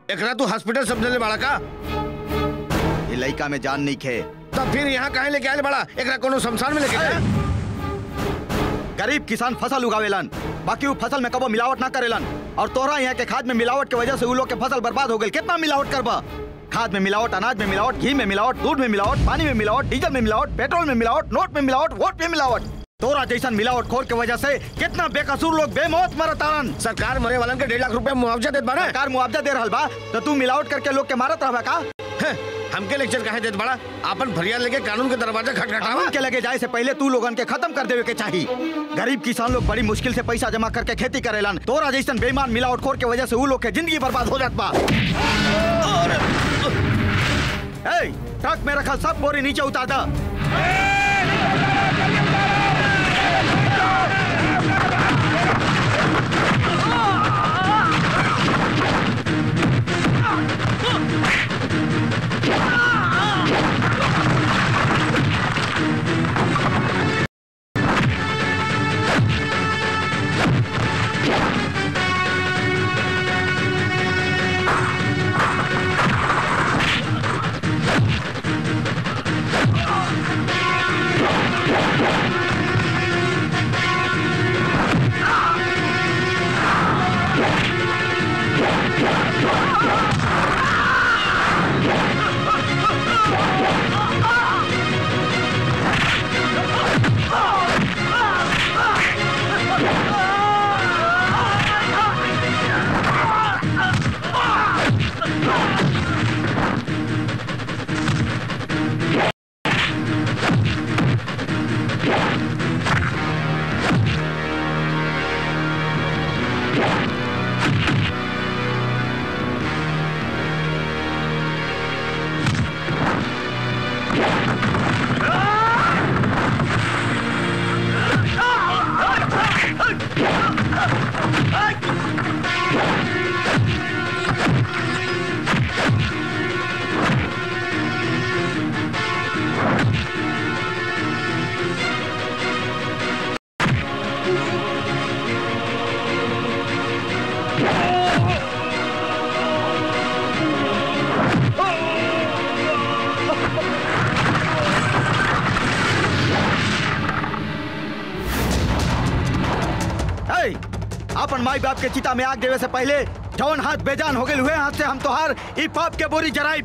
एकरा तू हॉस्पिटल समझले बड़ा का ये लड़का में जान नहीं खे तब फिर यहाँ काहे लेके आए बड़ा एकरा कोनो शमशान में लेके जा गरीब किसान फसल उगावेलन बाकी वो फसल में कबो मिलावट ना करेलन और तोरा यहाँ के खाद में मिलावट के वजह से उ लोग के फसल बर्बाद हो गई कितना मिलावट करबा खाद में मिलावट अनाज में मिलावट घी में मिलावट दूध में मिलावट पानी में मिलावट डीजल में मिलावट पेट्रोल में मिलावट नोट में मिलावट वोट में मिलावट तोरा जैसन मिलावट खोर के वजह से कितना बेकसूर लोग बेमौत मरतारन सरकार मरे वालन के डेढ़ लाख रुपया मुआवजा देत बाड़ा सरकार मुआवजा दे रहल बा तो तू मिलावट करके लोग के मारत रहबा का हैं, हमके लेक्चर काहे देत बड़ा अपन फरियाद लेके कानून के दरवाजा खटखटावा कानून के लगे जाए से पहले तू लोगन के खत्म कर देवे के चाहिए गरीब किसान लोग बड़ी मुश्किल से पैसा जमा करके खेती करेलन तोरा जैसन बेईमान मिलावट खोर के वजह से उ लोग के जिंदगी बर्बाद हो जात बा ए, ट्रक में रखल सब बोरी नीचे उतार दा ए, अपन माई बाप के चिता में आग देवे से पहले जौन हाथ बेजान हो गए हुए हाथ से हम तोहार ई पाप के बोरी जराई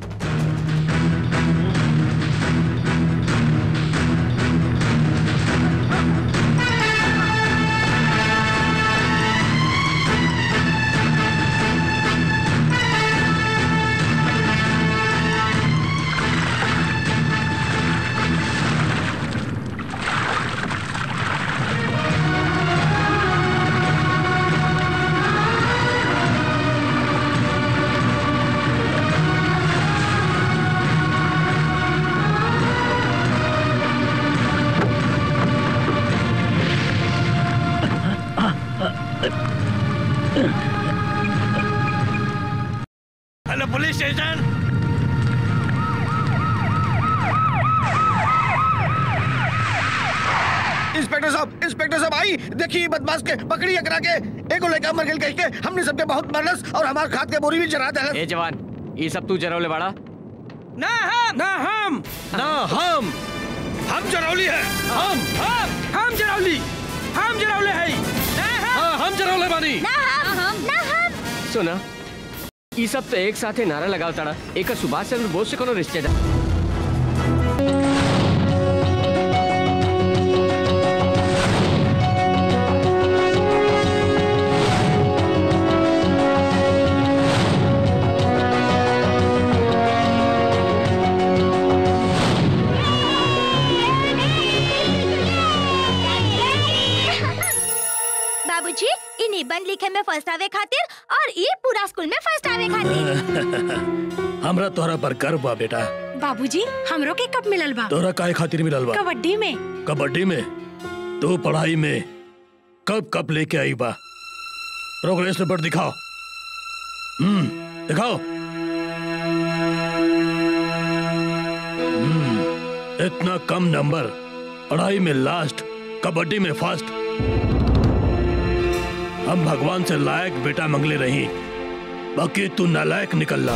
हेलो पुलिस स्टेशन इंस्पेक्टर साहब इंस्पेक्टर साहब आई देखिए बदमाश के पकड़ी एकरा के एगो लड़का मर गेल कह के हमने सबके बहुत मारलस और हमार खाद के बोरी भी जरा देलस ए जवान ये सब तू जरौले बाड़ा ना हम ना हम ना हम हम जरौली है हम हम हम जरौली हम जरौले है ना हम हाँ हम जरौले बानी ना हम ना हम सुना ये सब तो एक साथे नारा लगाव ताड़ा एक सुभाष चंद्र बोस से कोनो रिश्तेदार बाबूजी इ निबंध लिखे में फर्स्ट आवे खातिर और ई पूरा स्कूल में फर्स्ट आवे खातिर हमरा तोहरा पर गर्व बा बेटा बाबूजी हमरो के कब मिलल बा तोहरा काहे खातिर मिलल बा कबड्डी में कबड्डी में तू पढ़ाई में कब कब लेके आई बा प्रोग्रेस रिपोर्ट दिखाओ हम्म दिखाओ हम्म, इतना कम नंबर पढ़ाई में लास्ट कबड्डी में फर्स्ट हम भगवान से लायक बेटा मंगले रही बाकी तू नालायक निकलला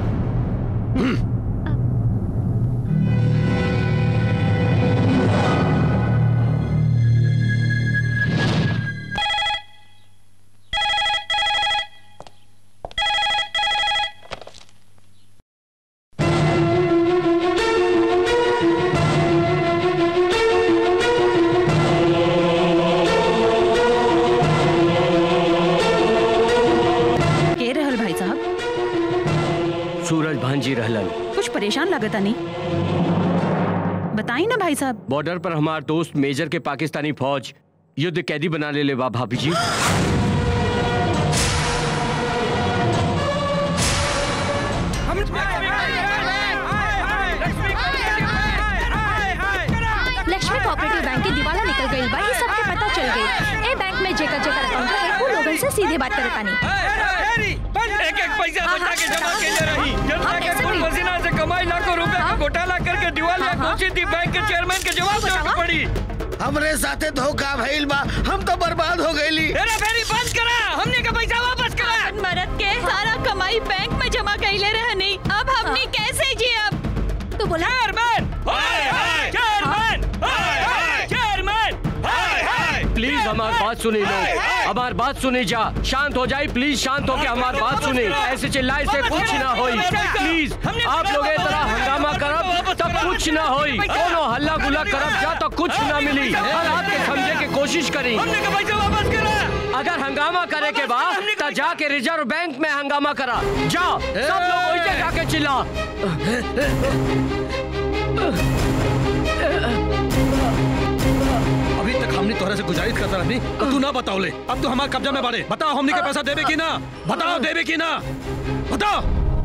के रहल भाई साहब सूरज भांजी रहलन कुछ परेशान लगता नहीं बताई ना भाई साहब बॉर्डर पर हमार दोस्त मेजर के पाकिस्तानी फौज युद्ध कैदी बना ले ले बा भाभी जी लक्ष्मी कोऑपरेटिव बैंक की दिवाला निकल गई बा ये सबके पता चल गई ए बैंक में जेकर जेकर अकाउंट है वो लोगन से सीधे बात करतानी एक एक पैसा हाँ, बचा के हाँ, जमा हाँ, के रही हाँ, जनता के कैसे खून भी? पसीना से कमाई लाखों रुपए का हाँ। घोटाला करके दिवालिया हाँ, हाँ। घोषित थी बैंक के चेयरमैन के जवाब देने बतावा। पड़ी हमरे साथे धोखा भइल बा हम तो बर्बाद हो गईली तेरा फेरी बंद करा हमने का पैसा वापस करा मरद के सारा कमाई बैंक में जमा कैले रहनी अब हमनी कैसे जी अब तू बोला चेयरमैन हाय हाय चेयरमैन हाय हाय चेयरमैन हाय हाय प्लीज हमारी बात सुनी लो हमारी बात सुनी जा शांत हो जाए प्लीज शांत होके हमारी बात सुनी ऐसे चिल्लाए से कुछ ना होई प्लीज आप लोग इस तरह हंगामा करब तब कुछ ना होई कोनो हल्ला गुल्ला करब जा तो कुछ ना मिली हर हाथ के समझे के कोशिश करी हमने का पैसा वापस करा अगर हंगामा करे के बाद तो जाके रिजर्व बैंक में हंगामा करा जाओ सब लोग वही जाके चिल्ला अभी तक हमने तोहरा से गुजारिश करता रहनी तो तू ना बताओ ले अब तो हमारे कब्जा में बाड़े बताओ हमने के पैसा देवे की ना बताओ देवे की ना बताओ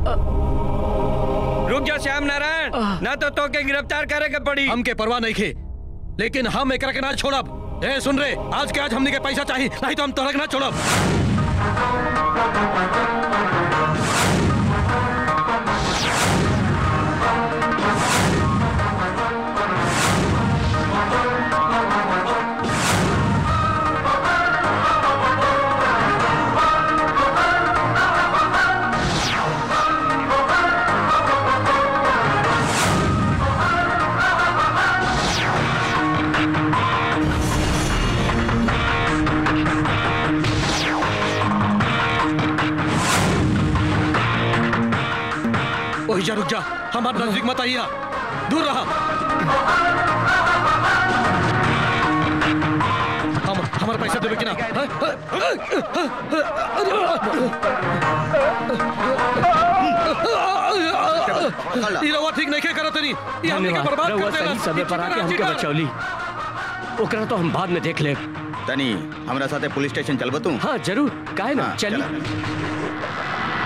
रुक जा श्याम नारायण ना तो तो के गिरफ्तार करे के पड़ी हमके परवाह नहीं खे लेकिन हम एकरा के ना छोड़ब ए सुन रे आज के आज हमने के पैसा चाहिए नहीं तो हम तोहरा के ना छोड़ब ओही जा रुक जा हमारे नजदीक मत आइया दूर रहा हम हमारा पैसा देवे कि ना हाँ? पकड़ ला। ई रवा ठीक नहीं करा तनी ये हमने के धन्यवाद बर्बाद रउआ कर देला सही समय पर आके हमके बचौली ओकरा तो हम बाद में देख ले तनी हमरा साथे पुलिस स्टेशन चलबो तू हाँ जरूर काहे ना हाँ, चलिए चला।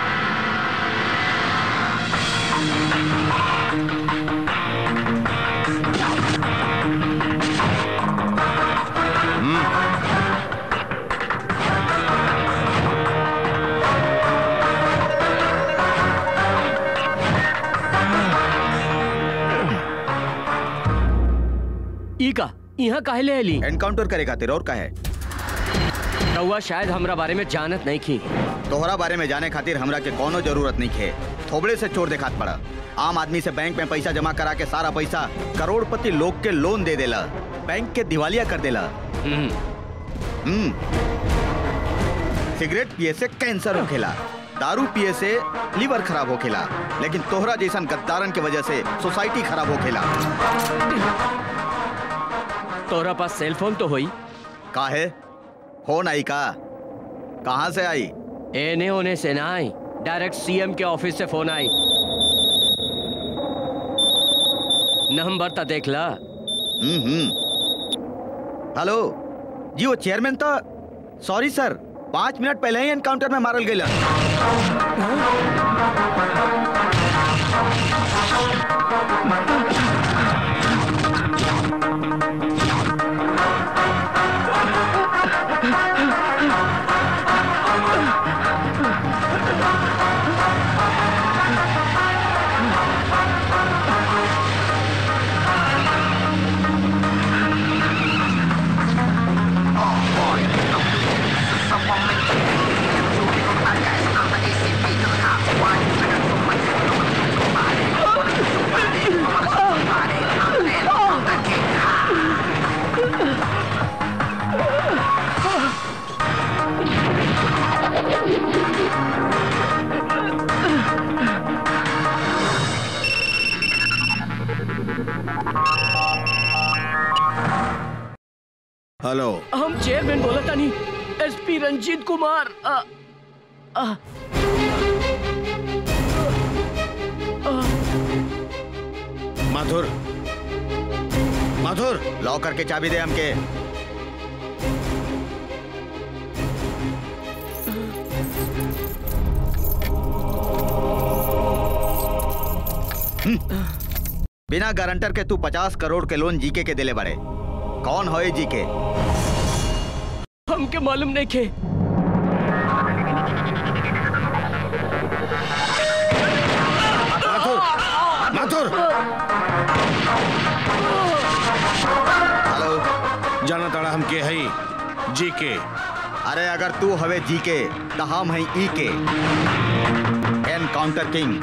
ई का यहाँ काहे ले अली एनकाउंटर करे खातिर और का है रउआ शायद हमरा बारे में जानत नहीं की तोहरा बारे में जाने खातिर हमरा के कोनो जरूरत नहीं खे थोबड़े से चोर देखात पड़ा आम आदमी से बैंक में पैसा जमा करा के सारा पैसा करोड़पति लोग के लोन दे देला बैंक के दिवालिया कर देला हम्म, हम्म सिगरेट पिए से कैंसर होखेला दारू पिए से लीवर खराब होखेला लेकिन तोहरा जैसन गद्दारन के वजह से सोसाइटी खराब होखेला तोरा पास सेल फोन तो होई काहे फोन आई का कहाँ से आई एने होने से ना आई डायरेक्ट सीएम के ऑफिस से फोन आई नंबर तो देख ला हम्म हम्म हेलो जी वो चेयरमैन तो सॉरी सर पाँच मिनट पहले ही एनकाउंटर में मारल गई हेलो हम चेयरमैन बोला था नहीं एसपी रंजीत कुमार आ, आ, माधुर माधुर लॉकर के चाबी दे हमके हम्म। बिना गारंटर के तू पचास करोड़ के लोन जीके के दिले बड़े कौन हो ये जीके हमके मालूम नहीं खे माथुर माथुर हेलो जाना ताड़ा हम के हई जी के अरे अगर तू हवे जीके तो हम हैं ई के encounter king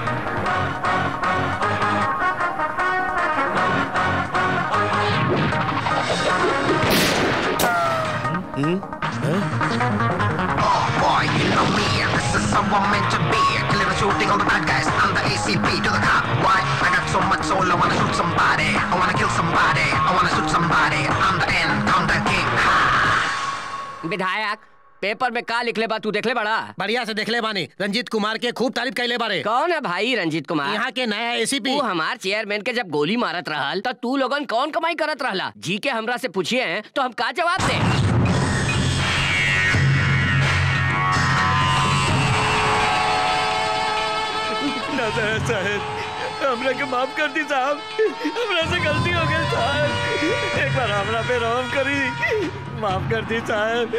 Boy, you know me, this is how I'm meant to be. Killing and shooting all the bad guys. I'm the ACP to the cop. Why? I got so much soul, I wanna shoot somebody. I wanna kill somebody. I wanna shoot somebody. I'm the encounter king. Ha! विधायक paper में का लिखले बा तू देखले बड़ा बढ़िया से देखले बानी रंजीत कुमार के खूब तारीफ कैले बारे कौन है भाई रंजीत कुमार यहाँ के नया एसीपी तू हमार चेयरमैन के जब गोली मारत रहल तो तू लोगन कौन कमाई करत रहला जी के हमरा से पूछिए हैं तो हम का जवाब दे साहब हमरा के माफ कर दी साहब हमरा से गलती हो गई साहब एक बार हमरा पे रहम करी माफ कर दी साहब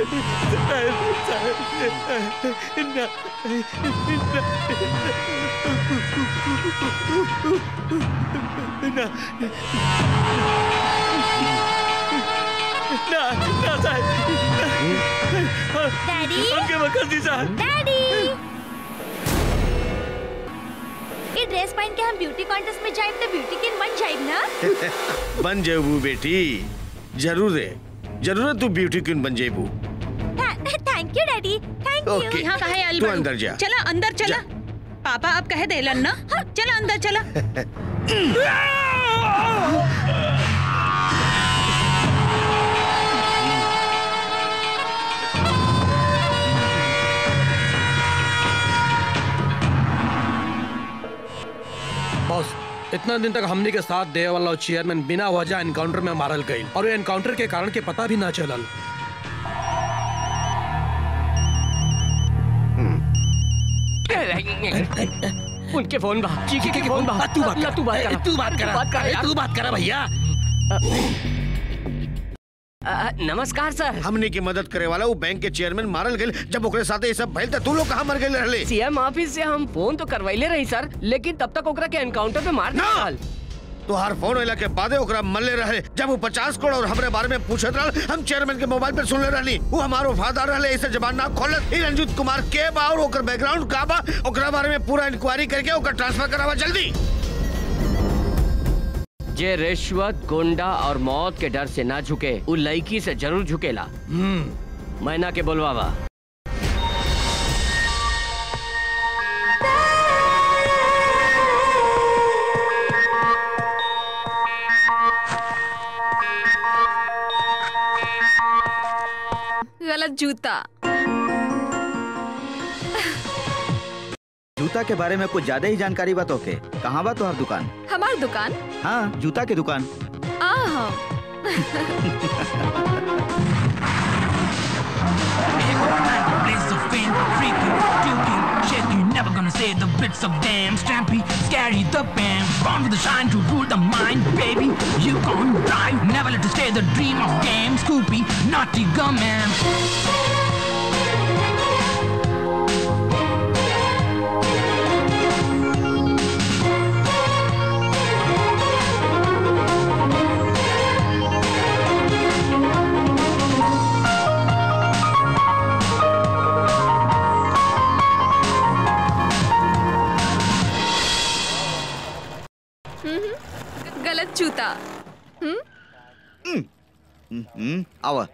साहब ना, ना, ना, ना साहब डैडी हमके माफ कर दी साहब डैडी ये ड्रेस पहन के हम ब्यूटी कॉन्टेस्ट में जाइब तो ब्यूटी किंग बन जाइब ना बन जेबू बेटी जरूर है जरूर है तू ब्यूटी क्वीन बन जेबू thank you daddy thank you okay यहाँ कहा है तू अलबरू अंदर जा चला अंदर चला पापा अब कह देलन ना चला अंदर चला बॉस इतना दिन तक हमनी के साथ दे वाला चेयरमैन बिना वजह एनकाउंटर में मारल गई और ये एनकाउंटर के कारण के पता भी ना चलल उनके फोन बा जी के, के फोन बा तू बात ला, तू बात कर करा तू बात करा बात कर अरे, यार। तू बात करा भैया अ, नमस्कार सर हमने की मदद करे वाला वो बैंक के चेयरमैन मारल गेल जब ओकरे साथे ये सब भइल त तू लोग कहां मर गेल रहले सीएम ऑफिस से हम फोन तो करवाइले रही सर लेकिन तब तक ओकरा के एनकाउंटर पे मार ना! दिया तोहार फोन होला के बादे ओकरा मल्ले रहे जब वो पचास करोड़ और हमरे बारे में पूछत रहल हम चेयरमैन के मोबाइल पे सुनले रहनी वो हमारो वफादार रहले ऐसे जबान ना खोलत ई रंजीत कुमार के बा और ओकर बैकग्राउंड का बा ओकरा बारे में पूरा इंक्वायरी करके ओकर ट्रांसफर करावा जल्दी जे रिश्वत गुंडा और मौत के डर से ना झुके उ लड़की से जरूर झुकेला मैना के बोलवावा गलत जूता जूता के बारे में कुछ ज्यादा ही जानकारी बा तोके कहाँ बा तोहर दुकान हमार दुकान हाँ जूता के दुकान आहा Blaze of fame, freaking, puking, shaking, never gonna say the bits of damn Stampy, scary the band, born with the shine to rule the mind, baby. You gon' die, never let to stay the dream of game, Scoopy, naughty gum man. गलत जूता हम्म आवा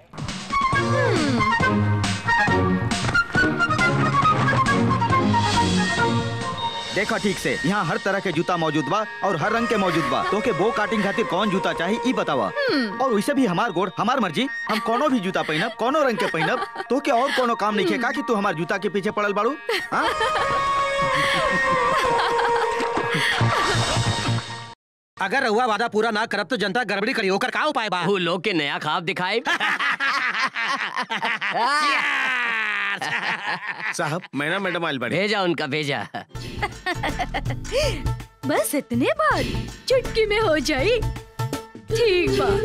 देखा ठीक से यहाँ हर तरह के जूता मौजूद बा और हर रंग के मौजूद बा तो के बो काटिंग खातिर कौन जूता चाहिए ई बतावा और वैसे भी हमार गोड़ हमार मर्जी हम कोनो भी जूता पहनब कोनो रंग के पहनब तो के और कोनो काम नहीं है का कि तू हमार जूता के पीछे पड़ल बाड़ू हाँ? अगर रहुआ वादा पूरा ना करब तो जनता गड़बड़ी करी ओकर का उपाय बा वो लोग के नया खाब दिखाए साहब मैना मैडम आयल बड़ी भेजा उनका भेजा बस इतने बार चुटकी में हो जाई ठीक बा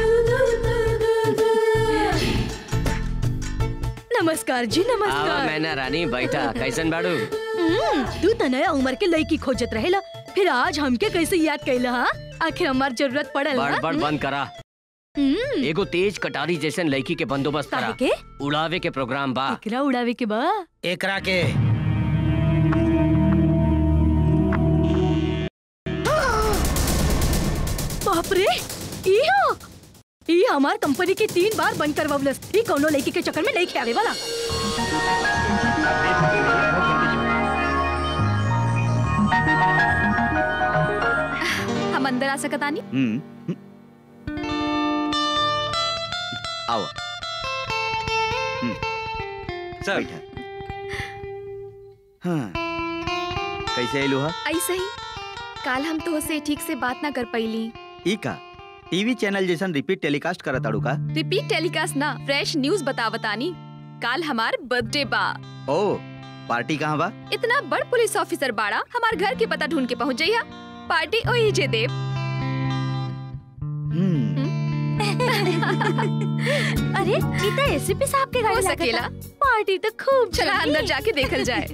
नमस्कार जी आवा नमस्कार मैना रानी बैठा कैसन बाड़ू हम्म, तू त नया उम्र के लड़की खोजत रहेला फिर आज हमके कैसे याद कैला हा आखिर हमार जरूरत पड़ल बड़ ना बड़ बंद करा हम्म, एगो तेज कटारी जैसन लड़की के बंदोबस्त काहे करा के उड़ावे के प्रोग्राम बा एकरा उड़ावे के बा एकरा के बाप रे ई हो ई हमार कंपनी के तीन बार बंद करवलस ई कोनो लड़की के चक्कर में नहीं खेले वाला हम अंदर आ सकतानी हम्म आओ सर बैठा हाँ कैसे आइलू हा ऐसे ही काल हम तो से ठीक से बात ना कर पैली ई का टीवी चैनल जैसन रिपीट टेलीकास्ट करत ताड़ू का रिपीट टेलीकास्ट ना फ्रेश न्यूज बता बतानी काल हमार बर्थडे बा ओ पार्टी कहाँ बा इतना बड़ पुलिस ऑफिसर बाड़ा हमार घर के पता ढूंढ के पहुंच जाइया पार्टी ओही जे देव अरे ई त एसीपी साहब के हो गाड़ी सकेला लागता पार्टी तो खूब चला जमी। अंदर जाके देखल जाए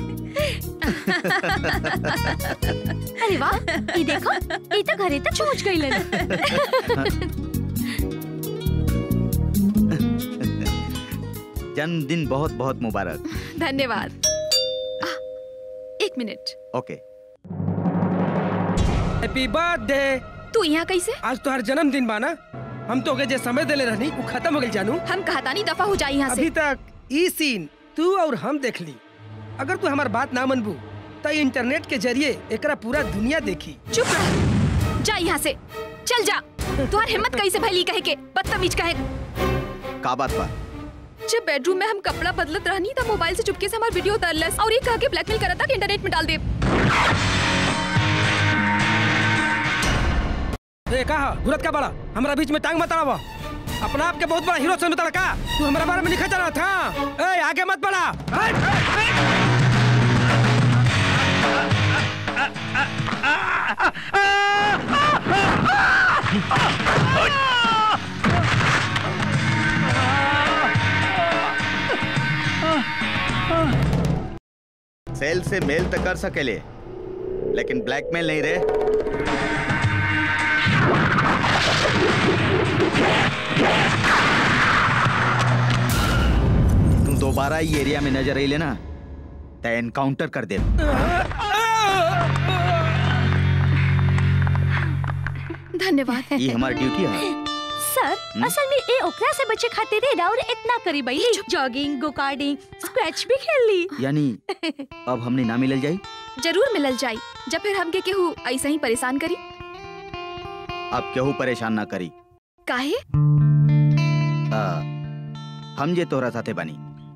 अरे वाह ई देखो ई तो घरे तक पहुंच गइलन जन्मदिन बहुत बहुत मुबारक धन्यवाद आ, एक मिनट ओके हैप्पी बर्थडे तू यहाँ कैसे आज तोहर जन्मदिन बा ना हम तो जे समय देले रहनी वो खत्म हो गई जानू हम कहतानी दफा हो जाए यहाँ से अभी तक ई सीन तू और हम देख ली अगर तू हमार बात ना मनबू तो इंटरनेट के जरिए एकरा पूरा दुनिया देखी चुप रह जा यहाँ से चल जा तुम्हार हिम्मत कैसे भैली कहे के बदतमीज कहे का बात बा जब बेडरूम में हम कपड़ा बदलत रहनी तब मोबाइल से चुपके से हमार वीडियो उतारलस और ये कह के ब्लैकमेल करता कि इंटरनेट में डाल दे ए कहा गुरत का बड़ा हमारा बीच में टांग मत अड़ावा अपना आप के बहुत बड़ा हीरो समझता का तू हमारे बारे में लिखा चला था ए आगे मत बढ़ा हट, हट, हट। सेल से मेल तो कर सकेले लेकिन ब्लैकमेल नहीं रे तू दोबारा ई एरिया में नजर अइले ना तो एनकाउंटर कर दे धन्यवाद ये हमारी ड्यूटी है सर असल में ए ओकरा से बचे खातिर रे और इतना करी बैली जॉगिंग गो कार्डिंग स्क्वैच भी खेल ली यानी अब हमने ना मिलल जाई जरूर मिलल जाई जब फिर हमके केहू ऐसा ही परेशान करी अब केहू परेशान ना करी काहे आ, हम जे तोहरा साथे बनी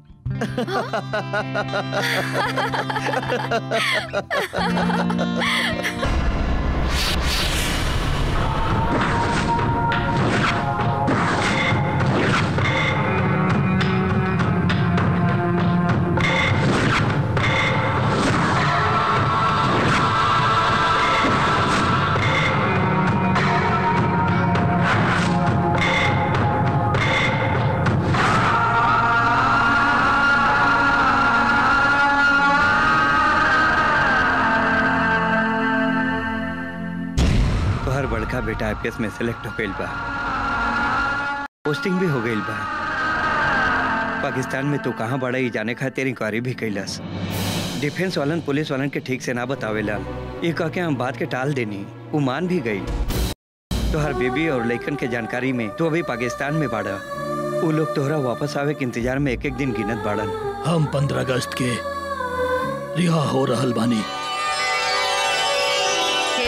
तोहर बड़का बेटा आईपीएस में सेलेक्ट हो गईल बा पोस्टिंग भी हो गईल बा पाकिस्तान में तू कहाँ बड़ा ही जाने खातिर इंक्वायरी भी कैलस डिफेंस वालन पुलिस वालन के ठीक से ना बतावेला ये कह के हम बात के टाल देनी वो मान भी गई तोहर बेबी और लइकन के जानकारी में तू अभी पाकिस्तान में बाड़ा वो लोग तोहरा वापस आवे के इंतजार में एक एक दिन गिनत बाड़न हम पंद्रह अगस्त के रिहा हो रहल बानी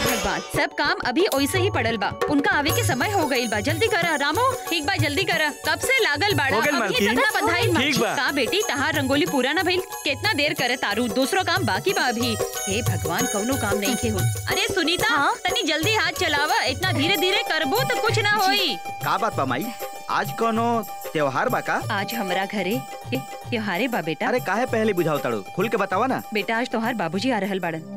भगवान सब काम अभी ओइसे ही पड़ल बा उनका आवे के समय हो गईल बा जल्दी करा रामो एक बार जल्दी करा कब से लागल बाड़ा हो गइल, अभी मालकिन। तक ना बंधाई ठीक बा। का बेटी तहार रंगोली पूरा ना भइल कितना देर करे तारू दूसरो काम बाकी बा अभी हे भगवान कौनो काम नहीं खे हो अरे सुनीता तनी जल्दी हाथ चलावा इतना धीरे धीरे करबो तो कुछ ना होई का बात बा माई आज कोनो त्योहार बा का आज हमरा घरे ए, त्योहारे बा बेटा अरे काहे पहले बुझाओ ताड़ू खुल के बतावा ना बेटा आज तोहार बाबूजी आ रहल बाड़न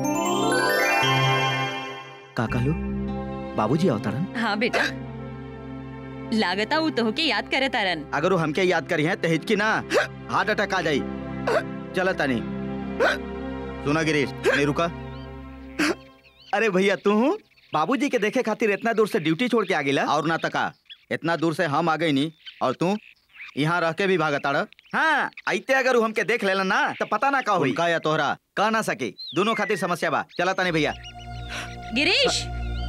का कहलू बाबूजी अवतरण हाँ बेटा लागता उ तोहके याद करे तारन अगर वो हमके याद करी है तो हिचकी ना हार्ट अटैक आ जाई चला तानी सुना गिरीश नहीं रुका अरे भैया तू हूँ बाबूजी के देखे खातिर इतना दूर से ड्यूटी छोड़ के आ गिला और ना तका इतना दूर से हम आ गई नी और तू यहाँ रह के भी भागता रह हाँ आइते अगर वो हमके देख लेला ना तो पता ना का हुई का या तोहरा कह ना सके दोनों खातिर समस्या बा चला तानी भैया गिरीश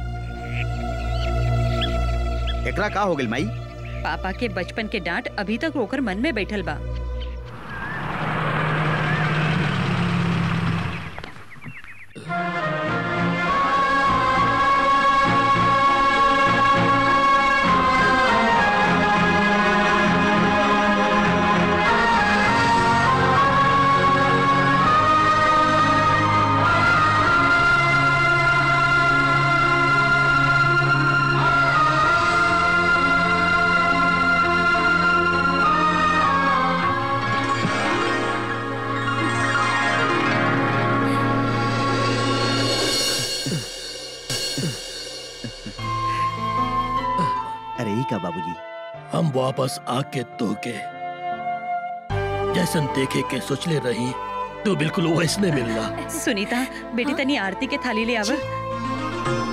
एकरा का हो गइल माई पापा के बचपन के डांट अभी तक रोकर मन में बैठल बा अरे ई का बाबूजी हम वापस आके तो के जैसन देखे के सोचले रही तो बिल्कुल वैसने मिलना सुनीता बेटी तनी आरती के थाली ले आवा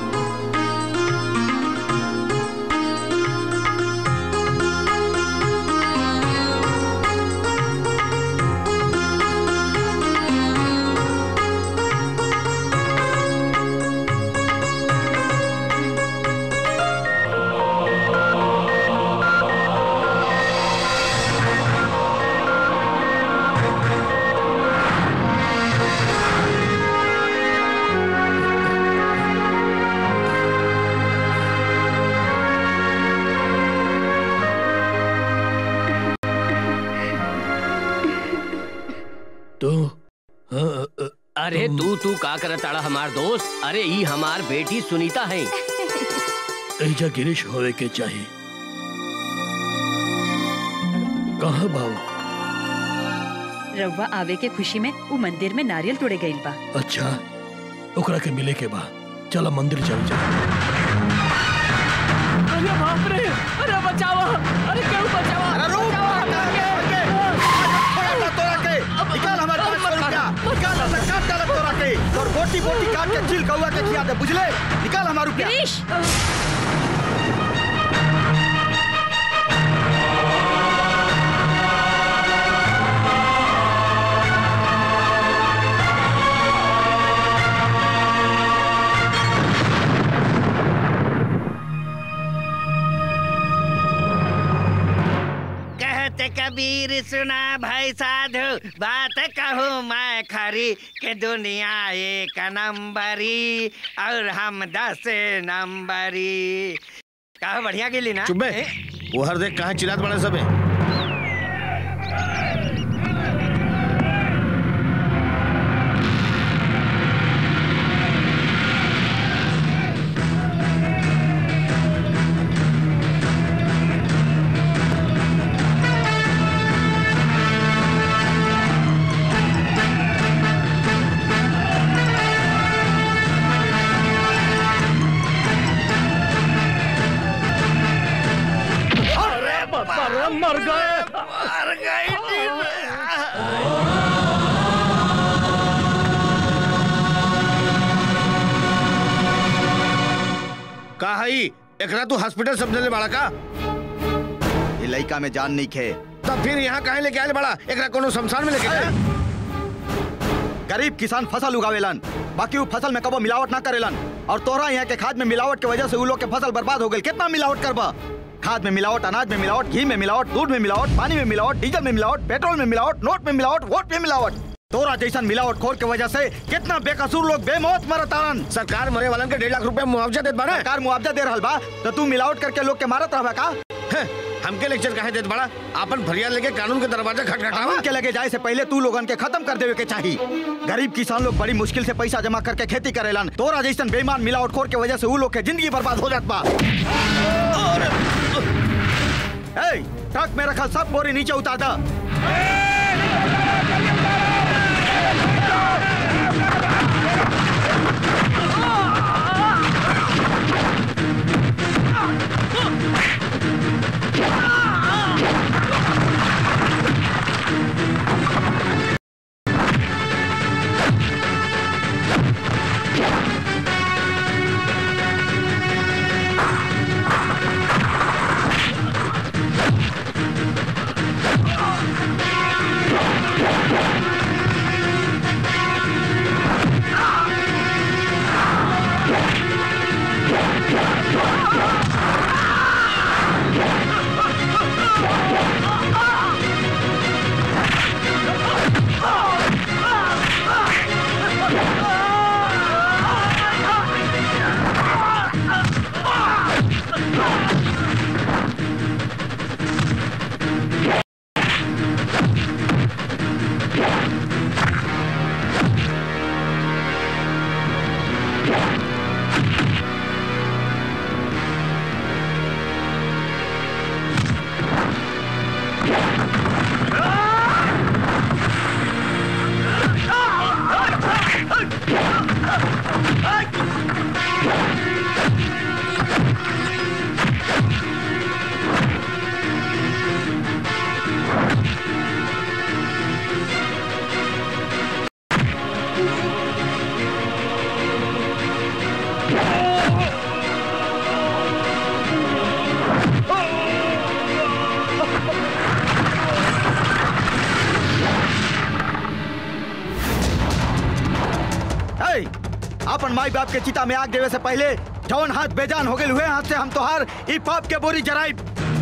तो हाँ, अ, अरे तू तू का करत ताड़ा हमार दोस्त अरे ई हमार बेटी सुनीता है एजा गिरीश होवे के चाहिए कहा बाबू रउआ आवे के खुशी में उ मंदिर में नारियल तोड़े गईल बा अच्छा ओकरा के मिले के बा चला मंदिर चल जा अरे बाप रे अरे बचाओ अरे क्यों बचाओ अरे रुक तोरा के निकाल हमारे पाँच सौ रुपया निकाल हमरा काट डालत तोरा के और बोटी बोटी काट के चिल कौआ के खिया दे बुझले निकाल हमारा रुपया गिरीश कहते कबीर सुना भाई साधु बात कहूँ मैं खरी के दुनिया एक नंबरी और हम दस नंबरी कहा बढ़िया गिली ना चुप बे वो हर देख कहाँ चिल्लात बड़े सब है अरे बाबा रे मर गए मर गई का हई एकरा तू हॉस्पिटल समझले बड़ा का ये लड़का में जान नहीं खे तब फिर यहाँ काहे लेके आए बड़ा एकरा कोनो शमशान में लेके जा गरीब किसान फसल उगावेलन बाकी वो फसल में कबो मिलावट ना करेलन और तोरा यहाँ के खाद में मिलावट के वजह से उ लोग के फसल बर्बाद हो गई कितना मिलावट करबा खाद में मिलावट अनाज में मिलावट घी में मिलावट दूध में मिलावट पानी में मिलावट डीजल में मिलावट पेट्रोल में मिलावट नोट में मिलावट वोट में मिलावट तोरा जैसन मिलावट खोर के वजह से कितना बेकसूर लोग बेमौत मरतारन सरकार मरे वालन के डेढ़ लाख रुपया मुआवजा देत बाड़ा सरकार मुआवजा दे रहल बा तो तू मिलावट करके लोग के मारत रहबा का हमके लेक्चर काहे देत बड़ा अपन फरियाद लेके कानून के दरवाजा खटखटावा कानून के लगे जाए से पहले तू लोगन के खत्म कर देवे के चाहिए गरीब किसान लोग बड़ी मुश्किल से पैसा जमा करके खेती करेलन तोरा जैसन बेईमान मिलावट खोर के वजह से उ लोग के जिंदगी बर्बाद हो जात बा ए, ट्रक में रखल सब बोरी नीचे उतार दा ए, अपन माई बाप के चिता में आग देवे से पहले जौन हाथ बेजान हो गए हुए हाथ से हम तोहार ई पाप के बोरी जराई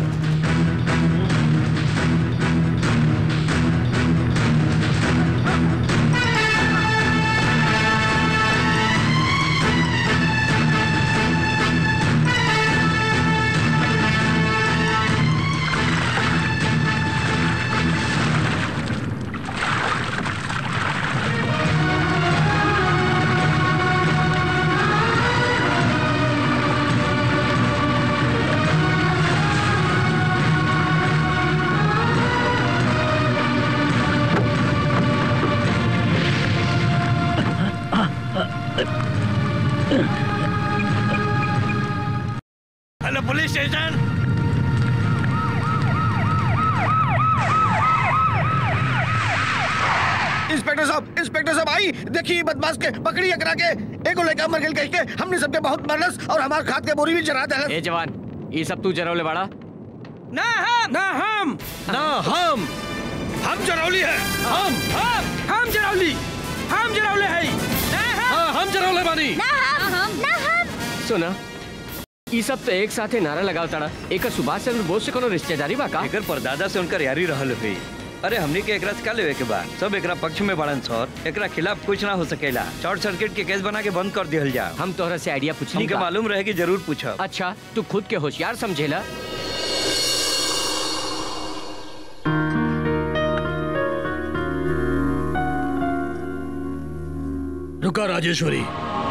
हेलो पुलिस स्टेशन इंस्पेक्टर साहब इंस्पेक्टर साहब आई देखिए बदमाश के पकड़ी एकरा के एगो लड़का मर गेल कह के हमने सबके बहुत मरलस और हमार खाद के बोरी भी जरा देलस ए जवान ये सब तू जरौले बाड़ा ना हम ना हम ना हम हम जरौली है हम हम हम जरौली हम जरौले है ना हम हाँ हम जरौले बानी ना हम ना हम सुना ई सब तो एक साथे नारा लगाव ताड़ा एक सुभाष चंद्र बोस से कोनो रिश्तेदारी बा का एकर परदादा से उनकर यारी रहल हुई अरे हमनी के एकरा से का लेवे के बा सब एकरा पक्ष में बड़न सर एकरा खिलाफ कुछ ना हो सकेला शॉर्ट सर्किट के केस बना के बंद कर दिहल जा हम तोहरा से आइडिया पूछली हमके का मालूम रहे कि जरूर पूछब अच्छा तू खुद के होशियार समझेला रुका राजेश्वरी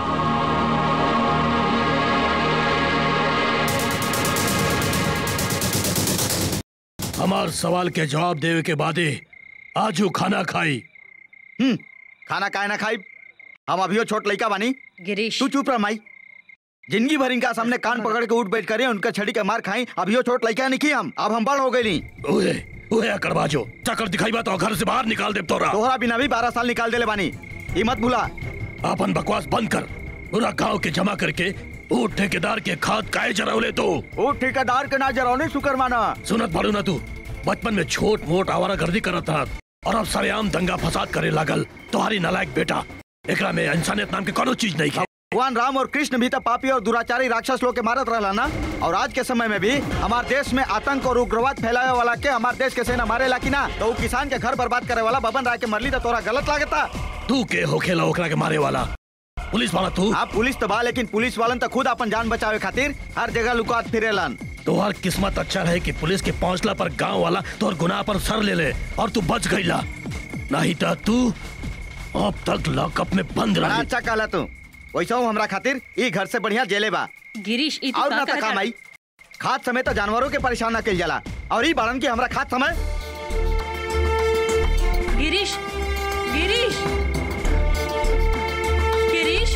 हमार सवाल के जवाब देवे के बादे आजू खाना खाई हम्म खाना काहे ना खाई हम अभियो छोट लड़का बानी गिरीश तू चुप रह माई जिंदगी भर इनका सामने कान पकड़ के उठ बैठ करे उनका छड़ी के मार खाई अभियो छोट लड़का नहीं की हम अब हम बड़ हो गई ओए ओए करवा जो चक्कर दिखाई बा तो घर से बाहर निकाल दे तोरा तोहरा बिना भी बारह साल निकाल देले बानी ई मत भूला अपन बकवास बंद कर पूरा गांव के जमा करके ऊ ठेकेदार के खाद काहे जरावले तो ओ ठेकेदार के ना जरौने शुक्र माना सुनत पड़ू ना तू बचपन में छोट मोट आवारा गर्दी करत था और अब सरेआम दंगा फसाद करे लागल तुम्हारी नालायक बेटा एकरा में इंसानियत नाम के कोनो चीज नहीं है भगवान राम और कृष्ण भी तो पापी और दुराचारी राक्षस लोग के मारत रहला ना और आज के समय में भी हमारे देश में आतंक और उग्रवाद फैलावे वाला के हमारे देश के सेना मारेला कि ना तो उ किसान के घर बर्बाद करे वाला बबन राय के मरली तो तोरा गलत लागता तू के होखेला ओकरा के मारे वाला पुलिस वाला तू आप पुलिस तो बा लेकिन पुलिस वालन तो खुद अपन जान बचावे खातिर हर जगह लुकात फिरेलन तोहर किस्मत अच्छा रहे कि पुलिस के पहुंचला पर गांव वाला तोहर गुनाह पर सर ले ले और तू बच गईला नहीं तो तू अब तक लॉकअप में बंद बड़ा रही अच्छा कहला तू वैसा हूँ हमरा खातिर ई घर से बढ़िया जेले बा गिरीश ई तू और का ना कहत तका हड़? माई खाद समय तो जानवरों के परेशान न कल जाला और ई बाड़न की हमरा खाद समय गिरीश गिरीश गिरीश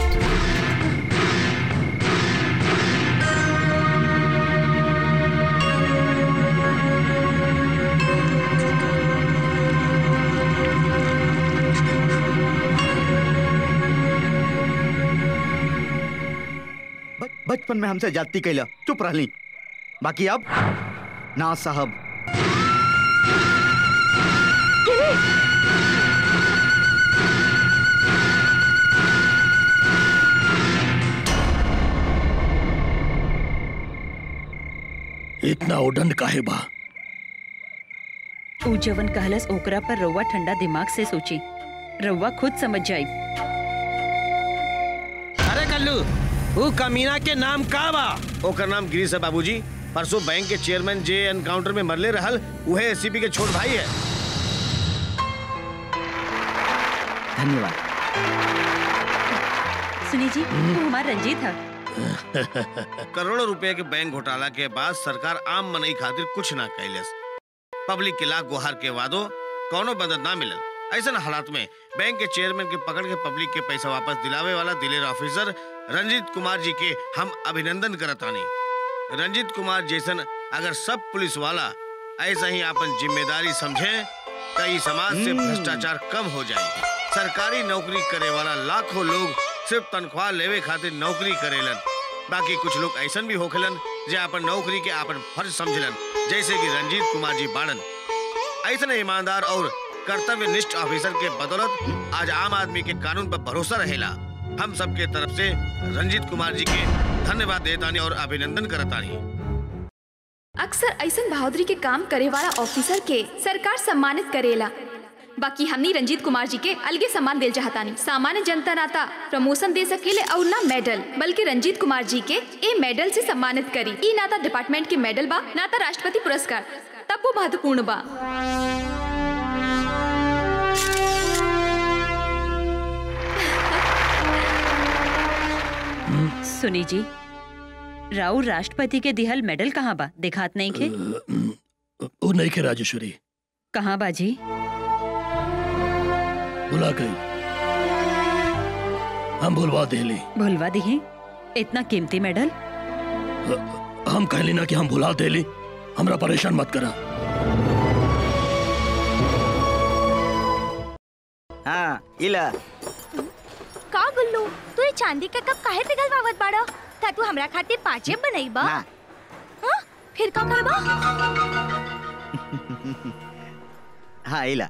ब- बचपन में हमसे जाती कैला चुप रहली बाकी अब ना साहब इतना उडंड काहे बा ऊ जवन कहलस ओकरा पर रउआ ठंडा दिमाग से सोची रउआ खुद समझ जाई अरे कल्लू वो कमीना के नाम का बा ओकर नाम गिरीश है बाबूजी परसों बैंक के चेयरमैन जे एनकाउंटर में मरले रहल उहे एसीपी के छोट भाई है धन्यवाद सुनी जी तू हमार रंजीत है करोड़ों रुपए के बैंक घोटाला के बाद सरकार आम मनई खातिर कुछ ना कैलस पब्लिक के लाख गुहार के वादो कौनो मदद ना मिलल ऐसा हालात में बैंक के चेयरमैन के पकड़ के पब्लिक के पैसा वापस दिलावे वाला दिलेर ऑफिसर रंजीत कुमार जी के हम अभिनंदन करतानी रंजीत कुमार जैसन अगर सब पुलिस वाला ऐसा ही अपन जिम्मेदारी समझे तो ई समाज से भ्रष्टाचार कम हो जाए सरकारी नौकरी करे वाला लाखों लोग सिर्फ तनख्वाह लेवे खातिर नौकरी करेलन बाकी कुछ लोग ऐसन भी होखेलन जे अपन नौकरी के अपन फर्ज समझलन जैसे कि रंजीत कुमार जी बाड़न ऐसने ईमानदार और कर्तव्य निष्ठ ऑफिसर के बदौलत आज आम आदमी के कानून पर भरोसा रहेला हम सबके तरफ से रंजीत कुमार जी के धन्यवाद देतानी और अभिनंदन करतानी अक्सर ऐसन बहादुरी के काम करे वाला ऑफिसर के सरकार सम्मानित करेला बाकी हमनी रंजीत कुमार जी के अलगे सम्मान दिल चाहतानी सामान्य जनता नाता प्रमोशन दे सकेले और ना मेडल बल्कि रंजीत कुमार जी के ए मेडल से सम्मानित करी ई नाता डिपार्टमेंट के मेडल बा नाता राष्ट्रपति पुरस्कार तब वो महत्वपूर्ण बा सुनी जी राउ राष्ट्रपति के दिहल मेडल कहाँ बा दिखात नहीं खे वो नहीं के राजेश्वरी कहाँ बाजी बुला गई हम भूलवा देली भुलवा दिही इतना कीमती मेडल हम कहली ना कि हम भुला देली हमरा परेशान मत करा हाँ इला का गुल्लू तू ये चांदी का कप काहे पिघलवावत बाड़ा ता तू हमरा खातिर पाँचे बनईबा ना। हाँ? फिर का करबा हाँ इला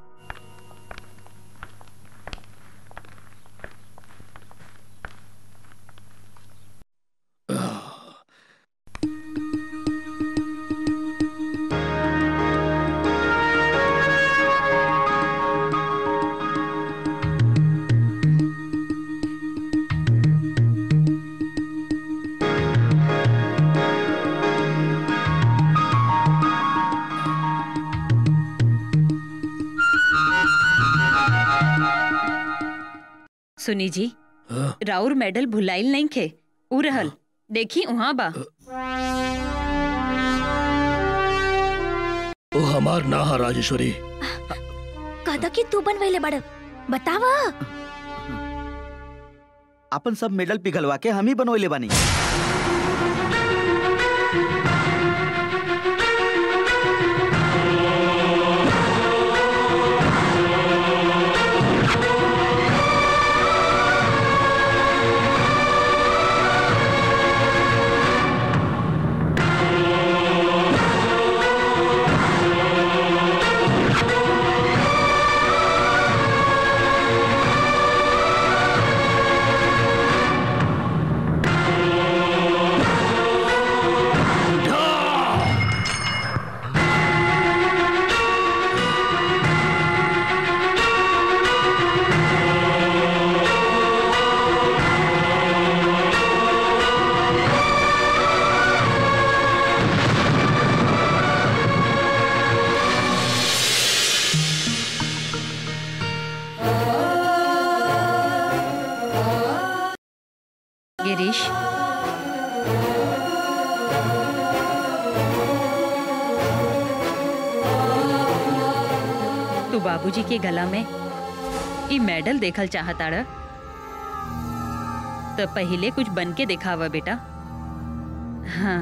सुनी जी हाँ? राउर मेडल भुलाइल नहीं खे उ रहल देखी उहाँ बा वो हमार ना हा राजेश्वरी कहता कि तू बनवैले बड़ बतावा अपन सब मेडल पिघलवा के हम ही बनवले बानी गिरीश तू बाबूजी के गला में ई मेडल देखल चाहता रह तो पहले कुछ बन के दिखावा बेटा हाँ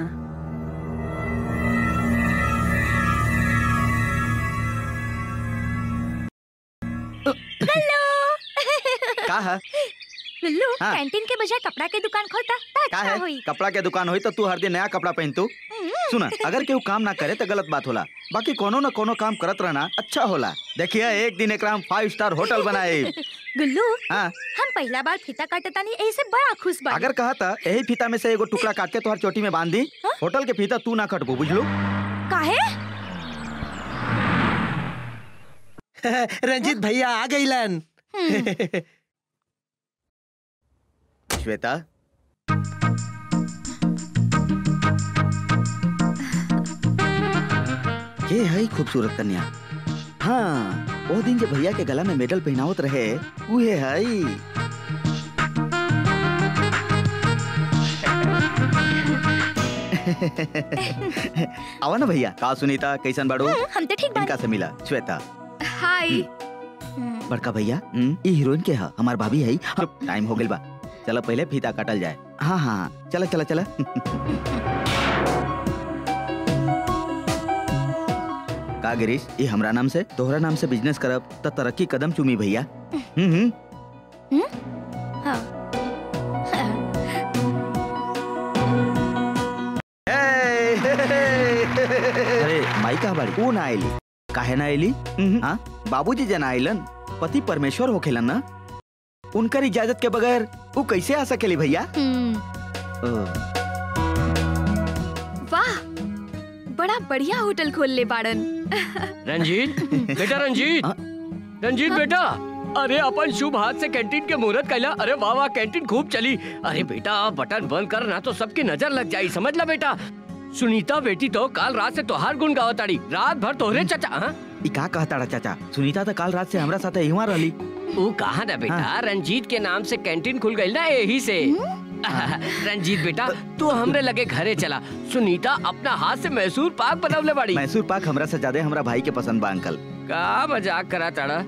हेलो का है लल्लू हाँ। कैंटीन के बजाय कपड़ा के दुकान खोलता तो का अच्छा है होई कपड़ा के दुकान होई तो तू हर दिन नया कपड़ा पहन तू सुना अगर केहू काम ना करे तो गलत बात होला बाकी कोनो ना कोनो काम करत रहना अच्छा होला देखिए एक दिन एकरा हम फाइव स्टार होटल बनाए गुल्लू हाँ हम पहला बार फीता काटतानी ऐसे बड़ा खुश बा अगर कहा था यही फीता में से एगो टुकड़ा काट के तोहर चोटी में बांध दी होटल के फीता तू ना कटबू बुझलू काहे रंजीत भैया आ गईलन श्वेता ये है खूबसूरत कन्या हाँ वो दिन जो भैया के गला में मेडल पहनावत रहे उहे है आवा ना भैया का सुनीता कैसन बाड़ू हम तो ठीक इनका से मिला श्वेता हाय बड़का भैया हम्म, ई हीरोइन के है हमार भाभी है टाइम हो गइल बा चलो पहले फीता काटल जाए हाँ हाँ चला चला चला का गिरीश ये हमरा नाम से तोहरा नाम से बिजनेस करब त तरक्की कदम चुमी भैया हम्म हम्म अरे माई का बाड़ी वो ना आइली काहे ना आइली हाँ बाबूजी जना आइलन पति परमेश्वर होखेलन ना उनकर इजाजत के बगैर वो कैसे आ सकेली भैया ओ, वाह बड़ा बढ़िया होटल खोल ले बाड़न रंजीत बेटा रंजीत रंजीत बेटा अरे अपन शुभ हाथ से कैंटीन के मुहूर्त कैला अरे वाह वाह कैंटीन खूब चली अरे बेटा बटन बंद कर ना तो सबकी नजर लग जाई समझ ला बेटा सुनीता बेटी तो काल रात से तोहार गुण गावताड़ी रात भर तोहरे चचा हाँ? ई का कहता चाचा सुनीता तो काल रात से हमरा साथे इहवा रहली वो कहा ना बेटा रंजीत के नाम से कैंटीन खुल गई ना यही से रंजीत बेटा तू हमरे लगे घरे चला सुनीता अपना हाथ से मैसूर पाक बनवले बाड़ी मैसूर पाक हमरा से ज्यादा हमरा भाई के पसंद बा अंकल का मजाक करा ताड़ा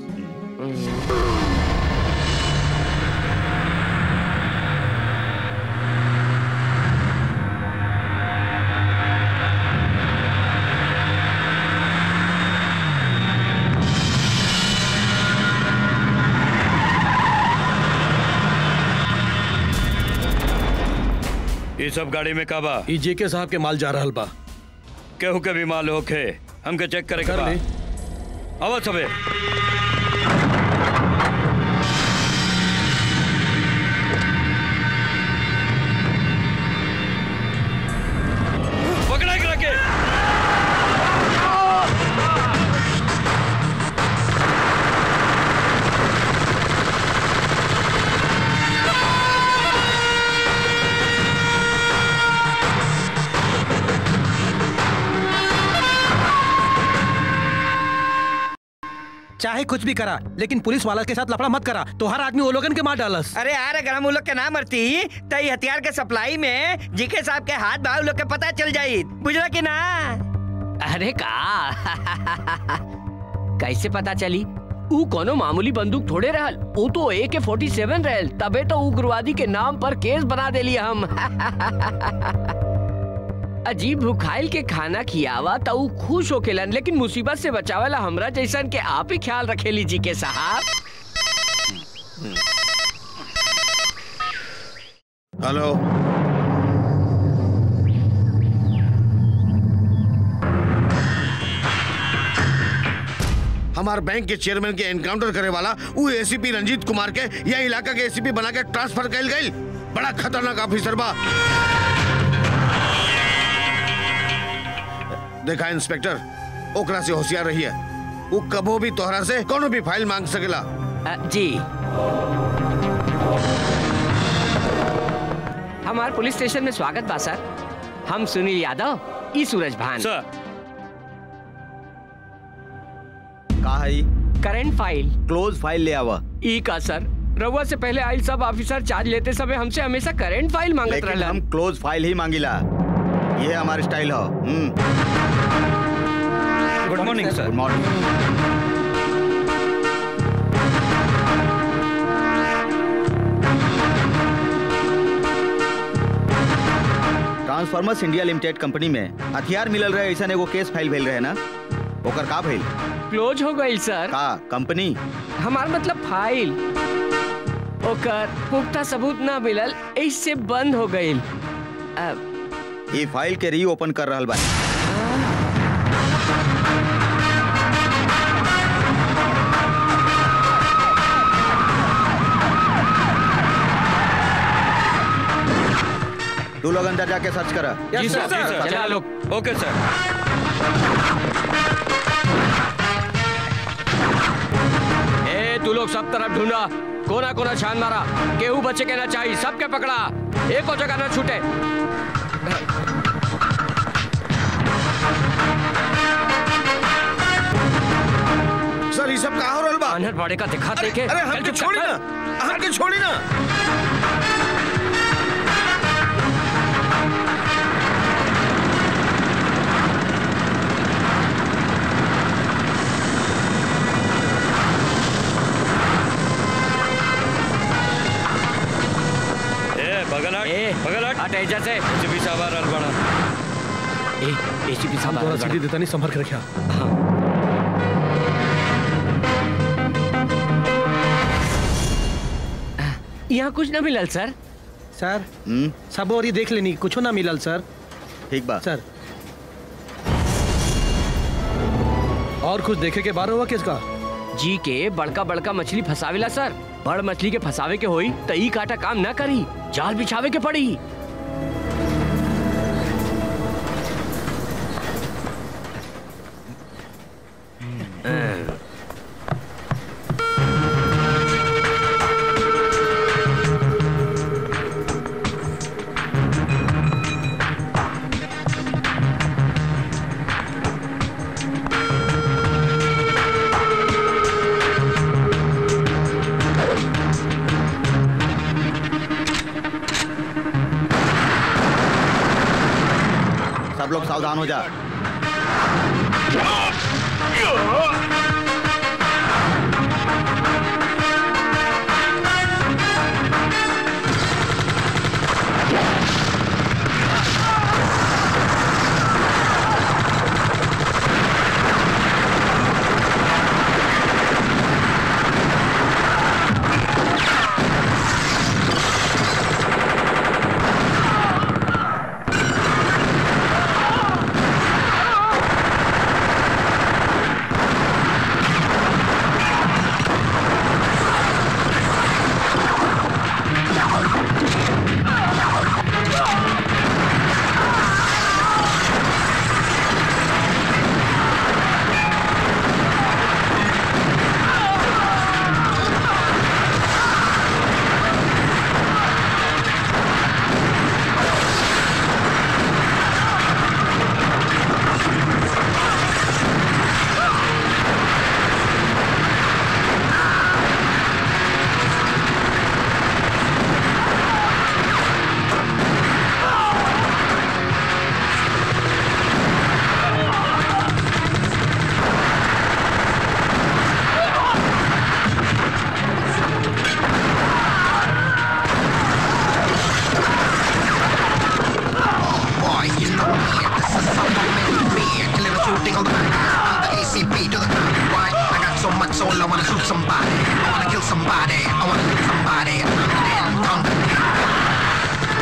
ये सब गाड़ी में काबा ई जेके साहब के माल जा रहल बा केहू के भी माल होखे हमके चेक करे कर के बा ली। आवा सबे पकड़ा के रखे चाहे कुछ भी करा लेकिन पुलिस वाला के साथ लफड़ा मत करा तो हर आदमी वो लोगन के मार डालस अरे यार अगर हम उन लोग के ना मरती तो ये हथियार के सप्लाई में जीके साहब के हाथ भाव लोग के पता चल जाई बुझला कि ना अरे का कैसे पता चली ऊ कोनो मामूली बंदूक थोड़े रहल ऊ तो ए के फोर्टी सेवन रहल तबे तो उग्रवादी के नाम पर केस बना देली हम अजीब भूखाइल के खाना खियावा तो ऊ खुश होकेलन लेकिन मुसीबत से बचावेला हमरा जैसन के आप ही ख्याल रखेली जी के साहब हेलो हमार बैंक के चेयरमैन के एनकाउंटर करे वाला वो एसीपी रंजीत कुमार के यह इलाका के एसीपी बना के ट्रांसफर कैल गई बड़ा खतरनाक ऑफिसर बा देखा इंस्पेक्टर ओकरा से होशियार रही है वो कबो भी तोहरा से कोनो भी फाइल मांग सकेला अ, जी हमार पुलिस स्टेशन में स्वागत बा सर हम सुनील यादव ई सूरज भान सर का है करंट फाइल क्लोज फाइल ले आवा ई का सर रउआ से पहले आइल सब ऑफिसर चार्ज लेते समय हमसे हमेशा करंट फाइल मांगत लेकिन रहला हम क्लोज फाइल ही मांगिला ये हमारी स्टाइल हो good morning sir good morning Transformers India Limited company में हथियार मिलल रहे ऐसा एगो केस फाइल भेल रहे ना ओकर का भइल क्लोज हो गई सर का कंपनी हमार मतलब फाइल ओकर पुख्ता सबूत ना मिलल इससे बंद हो गई ये फाइल के री ओपन कर रहल बा तू लोग अंदर जाके सर्च करा जी सर जी सर चला लोग ओके सर ए तू लोग सब तरफ ढूंढा कोना कोना छान मारा केहू बचे के ना चाहिए सबके पकड़ा एक और जगह ना छूटे सर ये सब कहाँ हो रहल बा अनहर बड़े का दिखा अरे देखे अरे हमके छोड़ी ना हमके छोड़ी ना ए बगल हट ए बगल हट हट ऐजा से एसीपी साहब आ रहल बड़ा ए एसीपी साहब आ तोरा रहल सीधी देता नहीं संभल के रखिया यहाँ कुछ ना मिलल सर सर सब और ही देख लेनी कुछ ना मिलल सर ठीक बा सर और कुछ देखे के बारे हुआ किसका जी के बड़का बड़का मछली फसावेला सर बड़ मछली के फसावे के होई त ई काटा काम ना करी जाल बिछावे के पड़ी सब लोग सावधान हो जा Boy, you know me. This is something meant to be. A killer shooting on the back. I'm the ACP to the top. Why? I got so much soul, I wanna shoot somebody. I wanna kill somebody. I wanna shoot somebody. I'm the damn conquer.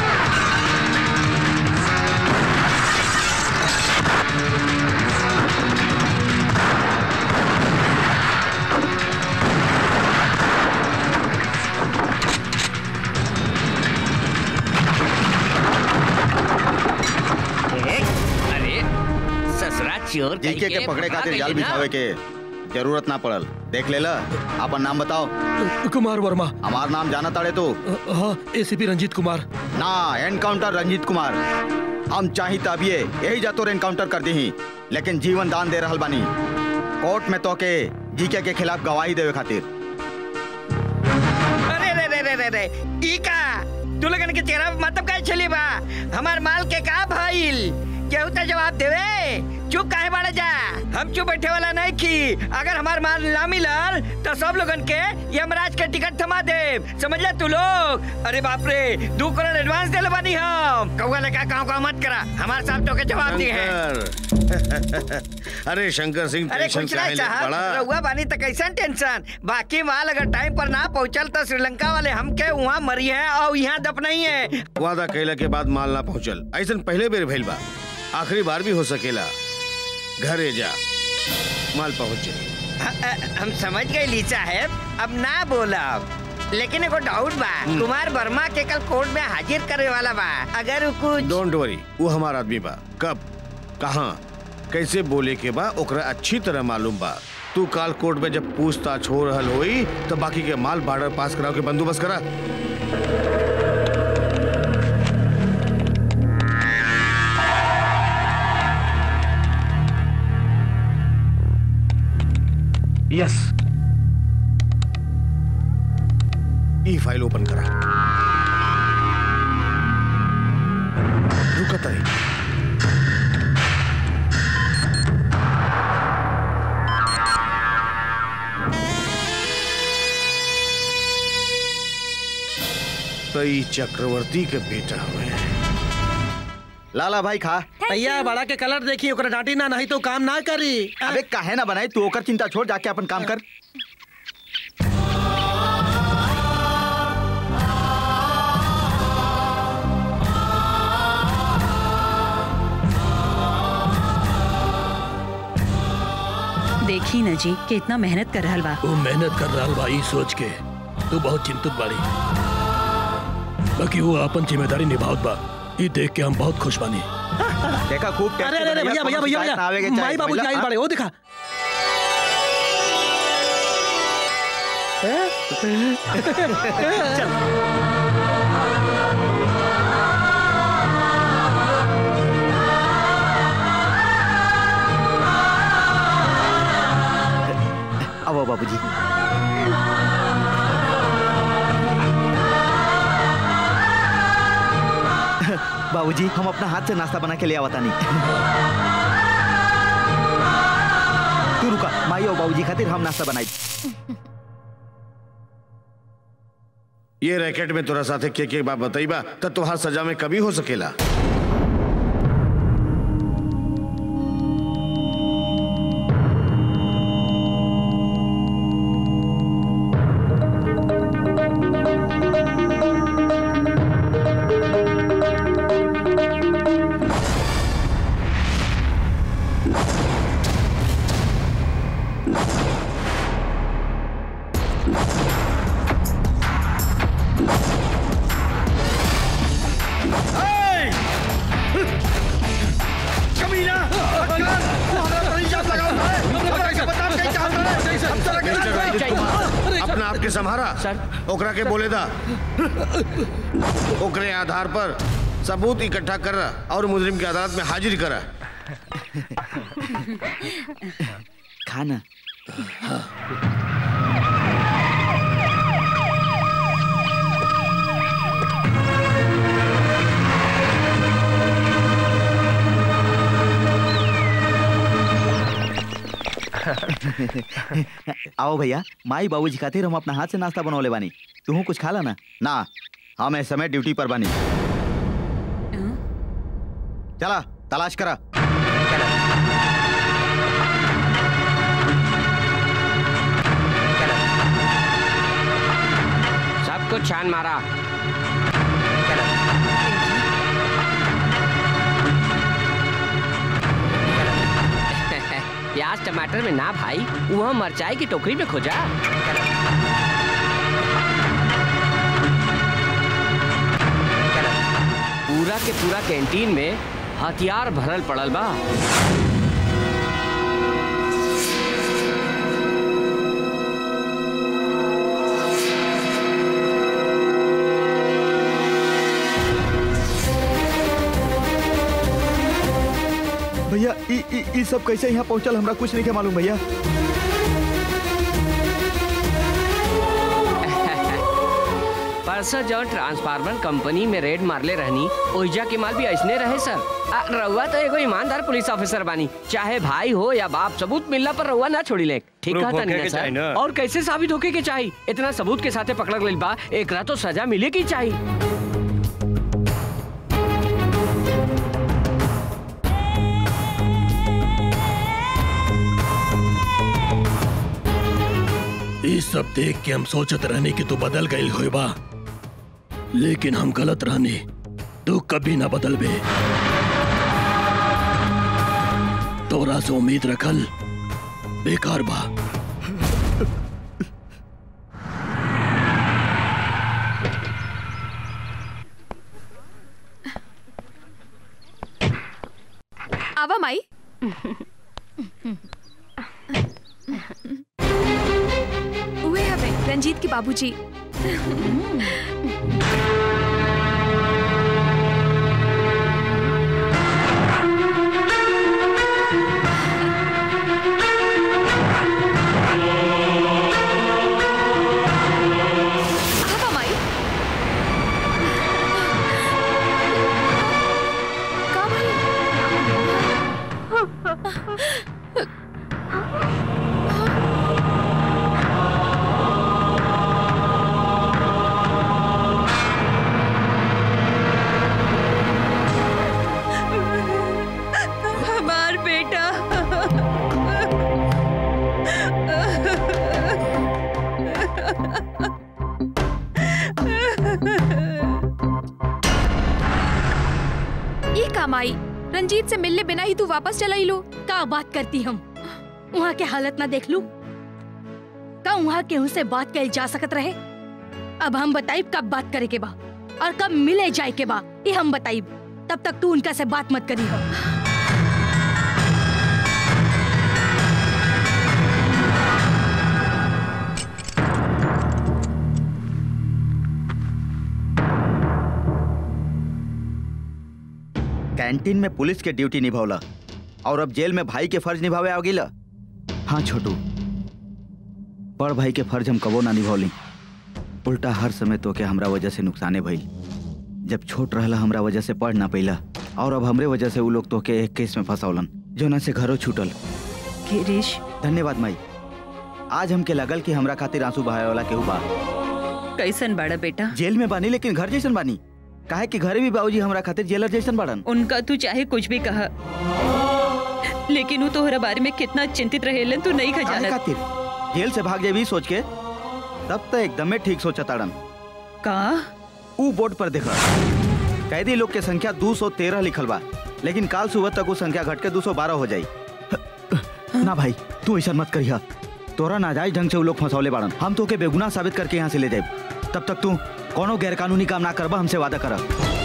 अरे ससुरा चोर GK के पकड़े खातिर जाल बिछावे के जरूरत ना पड़ल देख लेला अपन नाम बताओ कुमार वर्मा हमार नाम जाना ताड़े तो हाँ एसीपी रंजीत कुमार ना एनकाउंटर रंजीत कुमार हम चाही तबिए यही जा तोर एनकाउंटर कर दी लेकिन जीवन दान दे रहल बानी कोर्ट में तो के जीके के खिलाफ गवाही देवे खातिर अरे रे रे ई का तू लोगन के चेहरा पे मतलब का चली बा हमार माल के का भइल केहू तो जवाब देवे चुप काहे बाड़े जा हम चुप बैठे वाला नहीं की अगर हमार माल ना मिलल तो सब लोगन के यमराज के टिकट थमा दे समझ ले तू लोग अरे बाप रे दो करोड़ एडवांस देले बानी हम कौआ लगा गाँव गाँव मत करा हमार साहब तो के जवाब दिए हैं शंकर अरे शंकर सिंह अरे टेंशन कुछ काहे नहीं लेत साहब बड़ा रहुआ बानी तो कैसन टेंशन बाकी माल अगर टाइम पर ना पहुंचल तो श्रीलंका वाले हमके वहाँ मरी है और यहाँ दप नहीं है वादा कैला के बाद माल ना पहुंचल ऐसन पहले बेर भइल बा आखिरी बार भी हो सकेला घरे जा माल पहुंचे ह- अ- हम समझ गए ली साहब अब ना बोला लेकिन एगो डाउट बा कुमार वर्मा के कल कोर्ट में हाजिर करे वाला बा अगर उ कुछ डोंट वरी वो हमारा आदमी बा कब कहाँ कैसे बोले के बा ओकरा अच्छी तरह मालूम बा तू काल कोर्ट में जब पूछताछ हो रहल होई तो बाकी के माल बॉर्डर पास कराओ के बंदोबस्त करा यस ई फाइल ओपन करा रुकत रही तो ई चक्रवर्ती के बेटा हुए लाला भाई खा भैया बड़ा के कलर देखी ओकरा डांटी ना नहीं तो काम ना करी अबे काहे ना बनाई तू ओकर चिंता छोड़ जाके अपन काम कर देखी न जी कितना मेहनत कर रहल बा वो मेहनत कर रहा बा ई सोच के तू बहुत चिंतित बाड़ी बाकी वो अपन जिम्मेदारी निभावत बा ई देख के हम बहुत खुश बानी देखा खूब अरे अरे अरे भैया भैया भैया भैया माई बाबू जी आइल बड़े ओ दिखा अब बाबूजी बाबूजी हम अपना हाथ से नाश्ता बना के ले आवता नहीं तू रुका माई और बाबूजी खातिर हम नाश्ता बनाई ये रैकेट में तोरा साथे के के बात बताइबा त तोहार सजा में कभी हो सकेला अपना आप के संभारा ओकरा के बोले दा ओकरे आधार पर सबूत इकट्ठा कर और मुजरिम की अदालत में हाजिर करा खाना आओ भैया माई बाबूजी खातिर हम अपना हाथ से नाश्ता बनौले बानी तू कुछ खा ला ना ना हम इस समय ड्यूटी पर बानी चला तलाश करा सब कुछ छान मारा प्याज टमाटर में ना भाई वहाँ मरचाई की टोकरी में खोजा पूरा के पूरा कैंटीन में हथियार भरल पड़ल बा भैया ई ई ई सब कैसे यहाँ पहुँचल हमरा कुछ नहीं के मालूम भैया पर सर जो ट्रांसफार्मर कंपनी में रेड मारले रहनी ओइजा के माल भी ऐसने रहे सर आ, रउआ तो एगो ईमानदार पुलिस ऑफिसर बानी चाहे भाई हो या बाप सबूत मिलला पर रउआ ना छोड़ी ले ठीक Proof कहा होके के था चाही सर ना। और कैसे साबित होके के चाहिए इतना सबूत के साथे पकड़ गइल बा एकरा तो सजा मिले की चाहिए ये सब देख के हम सोचत रहने कि तू बदल गई होई बा लेकिन हम गलत रहने तू कभी ना बदल बे तोरा से उम्मीद रखल बेकार बा आवा माई उहे हवे रंजीत के बाबूजी आवा माई का हमार बेटा ये काम आई रंजीत से मिलने बिना ही तू वापस चला ही लो का बात करती हम वहाँ के हालत ना देख लू का वहाँ केहू से बात कल जा सकत रहे अब हम बताइब कब बात करे के बा और कब मिले जाए के बा ये हम बताइब तब तक तू उनका से बात मत करी हो कैंटीन में पुलिस के ड्यूटी निभावला और अब जेल में भाई के फर्ज निभावे आ गिला हाँ छोटू बड़ भाई के फर्ज हम कबो ना निभौली उल्टा हर समय तो के हमरा वजह से नुकसाने भइल जब छोट रहला हमरा वजह से पढ़ ना पैला और अब हमरे वजह से उ लोग तो के एक केस में फंसौलन जो ना से घरों छूटल गिरीश धन्यवाद माई आज हमके लगल कि हमरा खातिर आंसू बहाए वाला केहू बा कैसन बाड़ा बेटा जेल में बानी लेकिन घर जैसन बानी काहे कि घरे भी बाबूजी हमरा खातिर जेलर जैसन बाड़न उनका तू चाहे कुछ भी कहा लेकिन वो तोहरा बारे में कितना चिंतित रहेलन तू नहीं काहे खजाना खातिर जेल से भाग जेबी सोच के तब तो एकदमे ठीक सोचा ताड़न का ऊ बोर्ड पर देखा कैदी लोग के संख्या 213 लिखल बा लेकिन काल सुबह तक वो संख्या घट के 212 हो जाई ना भाई तू ऐसा मत करिया तोरा नाजायज ढंग से वो लोग फंसौले बाड़न हम तो के बेगुनाह साबित करके यहाँ से ले जाए तब तक तू कोनो गैरकानूनी काम ना करबा हमसे वादा कर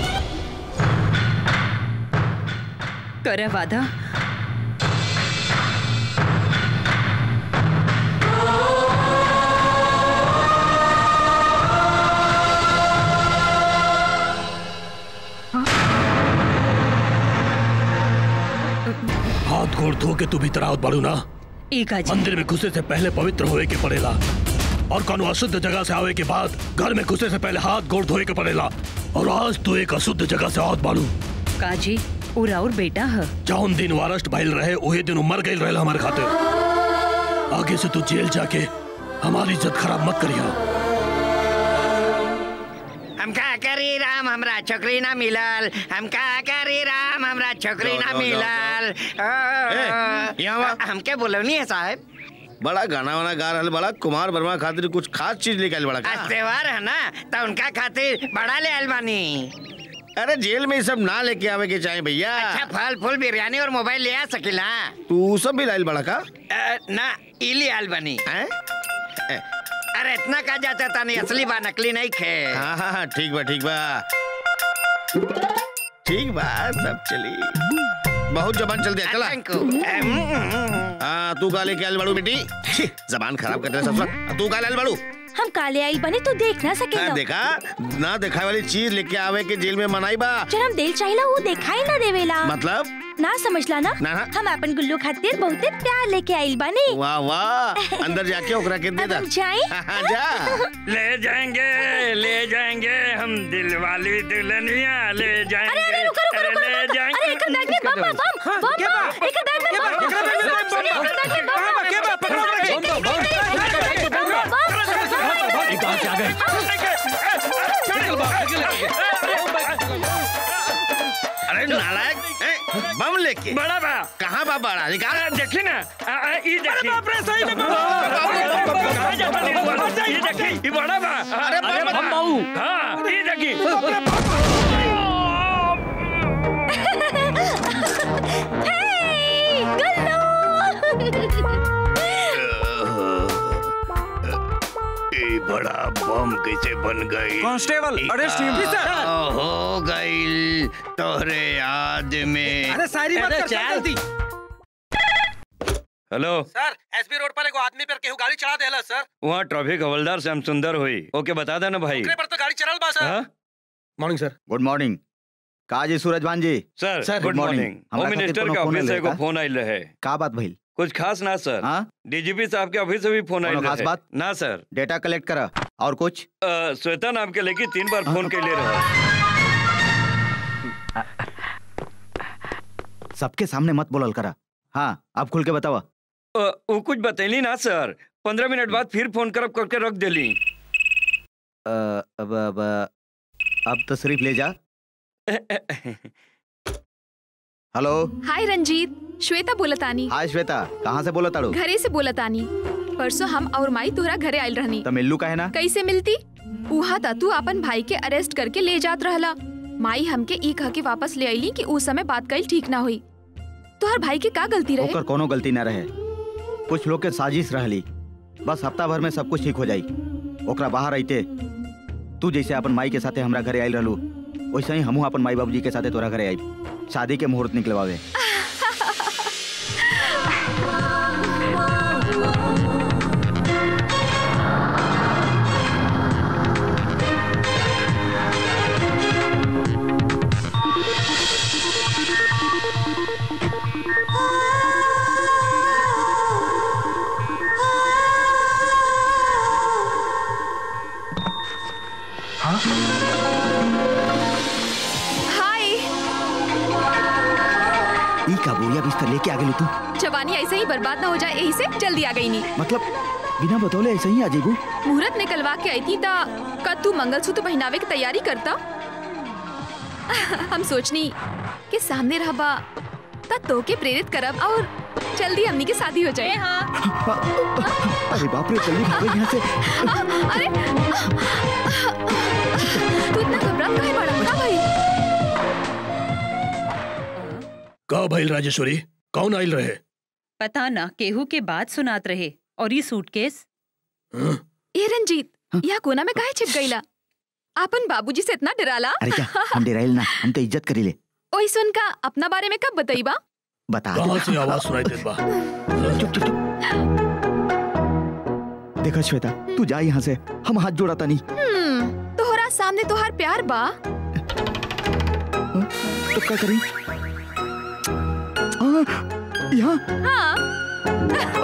करे वादा हाथ गोड़ धो के तू भीतर आवत बाड़ू ना एक आज मंदिर में घुसे से पहले पवित्र होए के पड़ेला और कोनो अशुद्ध जगह से आवे के बाद घर में घुसे से पहले हाथ गोड़ धोए के पड़ेला और आज तू एक अशुद्ध जगह से आवत बाड़ू काजी उरा और बेटा है जौन दिन वारस्ट भइल रहे उहे दिन उ मर गई रहे हमारे खातिर आगे से तू जेल जाके हमारी इज्जत खराब मत करिया हम का करी राम हमरा छोकरी ना मिलल हम का करी राम हमरा छोकरी जाओ, ना जाओ, मिलल ए, यहाँ वा। हमके बोलवनी है साहब बड़ा गाना वाना गा रहल बड़ा कुमार वर्मा खातिर कुछ खास चीज निकाल बड़ा आज त्योहार है ना तो उनका खातिर बड़ा ले आयल बानी अरे जेल में ये सब ना लेके आवे के चाहे भैया अच्छा फल फूल बिरयानी और मोबाइल ले आ सकिला तू सब भी लाइल बड़ा का अ, ना ई ले आयल बानी अरे इतना का जाता था नहीं असली बा नकली नहीं खे हाँ हाँ हाँ ठीक बा ठीक बा ठीक बा सब चली बहुत जबान चल दिया चला हाँ तू का लेके आयल बाड़ू बेटी छी, जबान खराब कर रहे सब तू का लाल बाड़ू हम काले आई बने तो देख ना हाँ, सकेला देखा ना दिखाए वाली चीज लेके आवे के जेल में मनाई बा जब हम दिल चाहिला वो दिखाई ना देवेला मतलब ना समझला ना ना, ना। हम अपन गुल्लू खातिर बहुते प्यार लेके आइल बानी वाह वाह अंदर जाके ओकरा के दे दा हम जाए हाँ, जा ले जाएंगे ले जाएंगे हम दिल वाली दुल्हनिया ले जाएंगे अरे अरे रुको रुको रुको ले जाएंगे अरे एक बैग में बम बम बम बम बम एक बैग में बम बम एक बैग में बम बम ये कहाँ से आ गए अरे नालायक ए, बम लेके बड़ा बा कहाँ बा बड़ा निकाल देखी ना आ, आ, ई देखी बाप रे सही में कहाँ जा बनी हुआ? ये देखी ई बड़ा बा अरे अरे बम बाबू हाँ ई देखी ए बड़ा बम कैसे बन गई कांस्टेबल, अरेस्ट हिम। जी, सर। हो गई तोहरे याद में अरे शायरी मत कर चल जल्दी हेलो सर एसबी रोड पर एगो आदमी पर केहू गाड़ी चढ़ा देला सर वहाँ ट्रैफिक हवलदार श्याम सुंदर हुई ओके बता देना भाई ओकरे पर तो गाड़ी चढ़ल बा sir morning sir good morning का जी Suraj Bhan ji sir good morning home minister के ऑफिस से एगो फोन आइल रहे का बात भइल कुछ खास ना सर डीजीपी साहब के ऑफिस से भी फोन आइल कोनो खास रहे बात? ना सर डेटा कलेक्ट करा और कुछ अ, श्वेता नाम के लेके तीन बार फोन के ले रहा सबके सामने मत बोलल करा हाँ अब खुल के बतावा अ, वो कुछ बतैली ना सर पंद्रह मिनट बाद फिर फोन करब करके रख देली अ, अब अब अब तो सिर्फ ले जा हेलो हाय रंजीत श्वेता बोलतानी हाय श्वेता कहाँ से बोला ताड़ू घरे से बोलतानी परसों हम और माई तोहरा घरे आयल रहनी तो मिल्लू का है ना कैसे मिलती उहा ता तू अपन भाई के अरेस्ट करके ले जात रहला माई हमके ई कह के वापस ले आईली कि उस समय बात कईल ठीक ना हुई तोहर भाई के का गलती रहे ओकर कोनो गलती ना रहे कुछ लोग के साजिश रहली बस हफ्ता भर में सब कुछ ठीक हो जाई ओकरा बाहर आइते तू जैसे अपन माई के साथे हमरा घरे आइल रहलू वैसे ही हमहू अपन माई बाबूजी के साथे तोरा घरे आई शादी के मुहूर्त निकलवावे हाय ई का बोरिया बिस्तर लेके आ गेलू तू जवानी ऐसे ही बर्बाद ना हो जाए यही से जल्दी आ गई नी मतलब बिना बतौले ऐसे ही आ जेबू मुहूर्त निकलवा के आई थी ता का तू मंगलसूत्र पहनावे की तैयारी करता हम सोचनी कि सामने रहबा ता तो के प्रेरित करब और जल्दी हमनी की शादी हो जाए अरे बाप रे जल्दी भागो यहाँ से अरे तू इतना घबरात काहे बाड़ा का भाई का भइल राजेश्वरी कौन आइल रहे पता ना केहू के बात सुनात रहे और ये सूटकेस ए रंजीत यहाँ कोना में काहे छिप गईला आपन बाबूजी से इतना डराला अरे क्या हम डेराइल ना हम तो इज्जत करीले ओई सुन का अपना बारे में कब बताईबा बता कहाँ से आवाज सुनाई देत बा चुप चुप चुप देखा श्वेता तू जा यहाँ से हम हाथ जोड़ा तानी हम्म तोहरा सामने तोहार प्यार बा तो क्या करी हाँ, यहाँ हाँ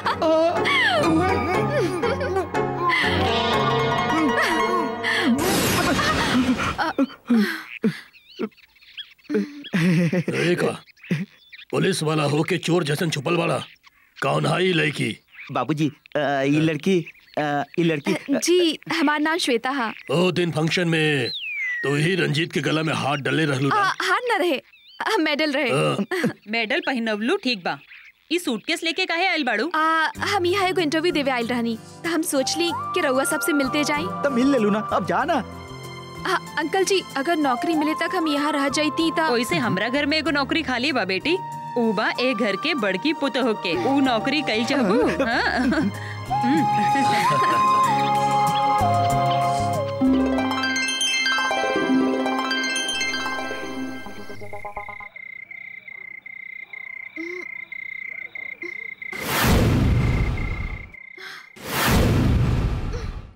देखा पुलिस वाला हो के चोर जैसन छुपल वाला कौन हाई लड़की बाबूजी अ, ये लड़की अ, ये लड़की जी हमार नाम श्वेता हा ओ दिन फंक्शन में तो ही रंजीत के गला में हाथ डले रहलू आ, ना हार न रहे आ, मेडल रहे मेडल पहिनवलू ठीक बा ई सूटकेस लेके काहे आइल बाड़ू आ, हम यहाँ एगो इंटरव्यू देवे आयल रहनी तो हम सोचली कि रउआ सबसे मिलते जाई तो मिल ले लू ना अब जा ना आ, अंकल जी अगर नौकरी मिले तक हम यहाँ रह जाती ता ओइसे हमरा घर में एगो नौकरी खाली बा बेटी ऊ बा ए घर के बड़की पुत होके ऊ नौकरी कई चाहबू हाँ?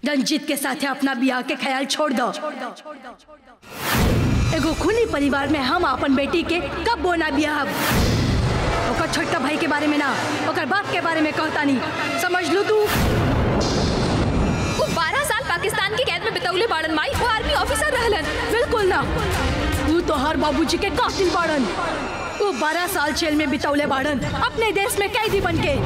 रंजीत के साथे अपना बियाह के ख्याल छोड़ दो एगो खूनी परिवार में हम अपन बेटी के कब बोना बियाह ओकर छोटका भाई के बारे में ना ओकर बाप के बारे में कहता नहीं समझ लू तू वो 12 साल पाकिस्तान की कैद में बितौले बाड़न माई वो आर्मी ऑफिसर रहलन बिल्कुल ना तू तो हर बाबूजी के कातिल बाड़न वो बारह साल जेल में बितौले बाड़न अपने देश में कैदी बन के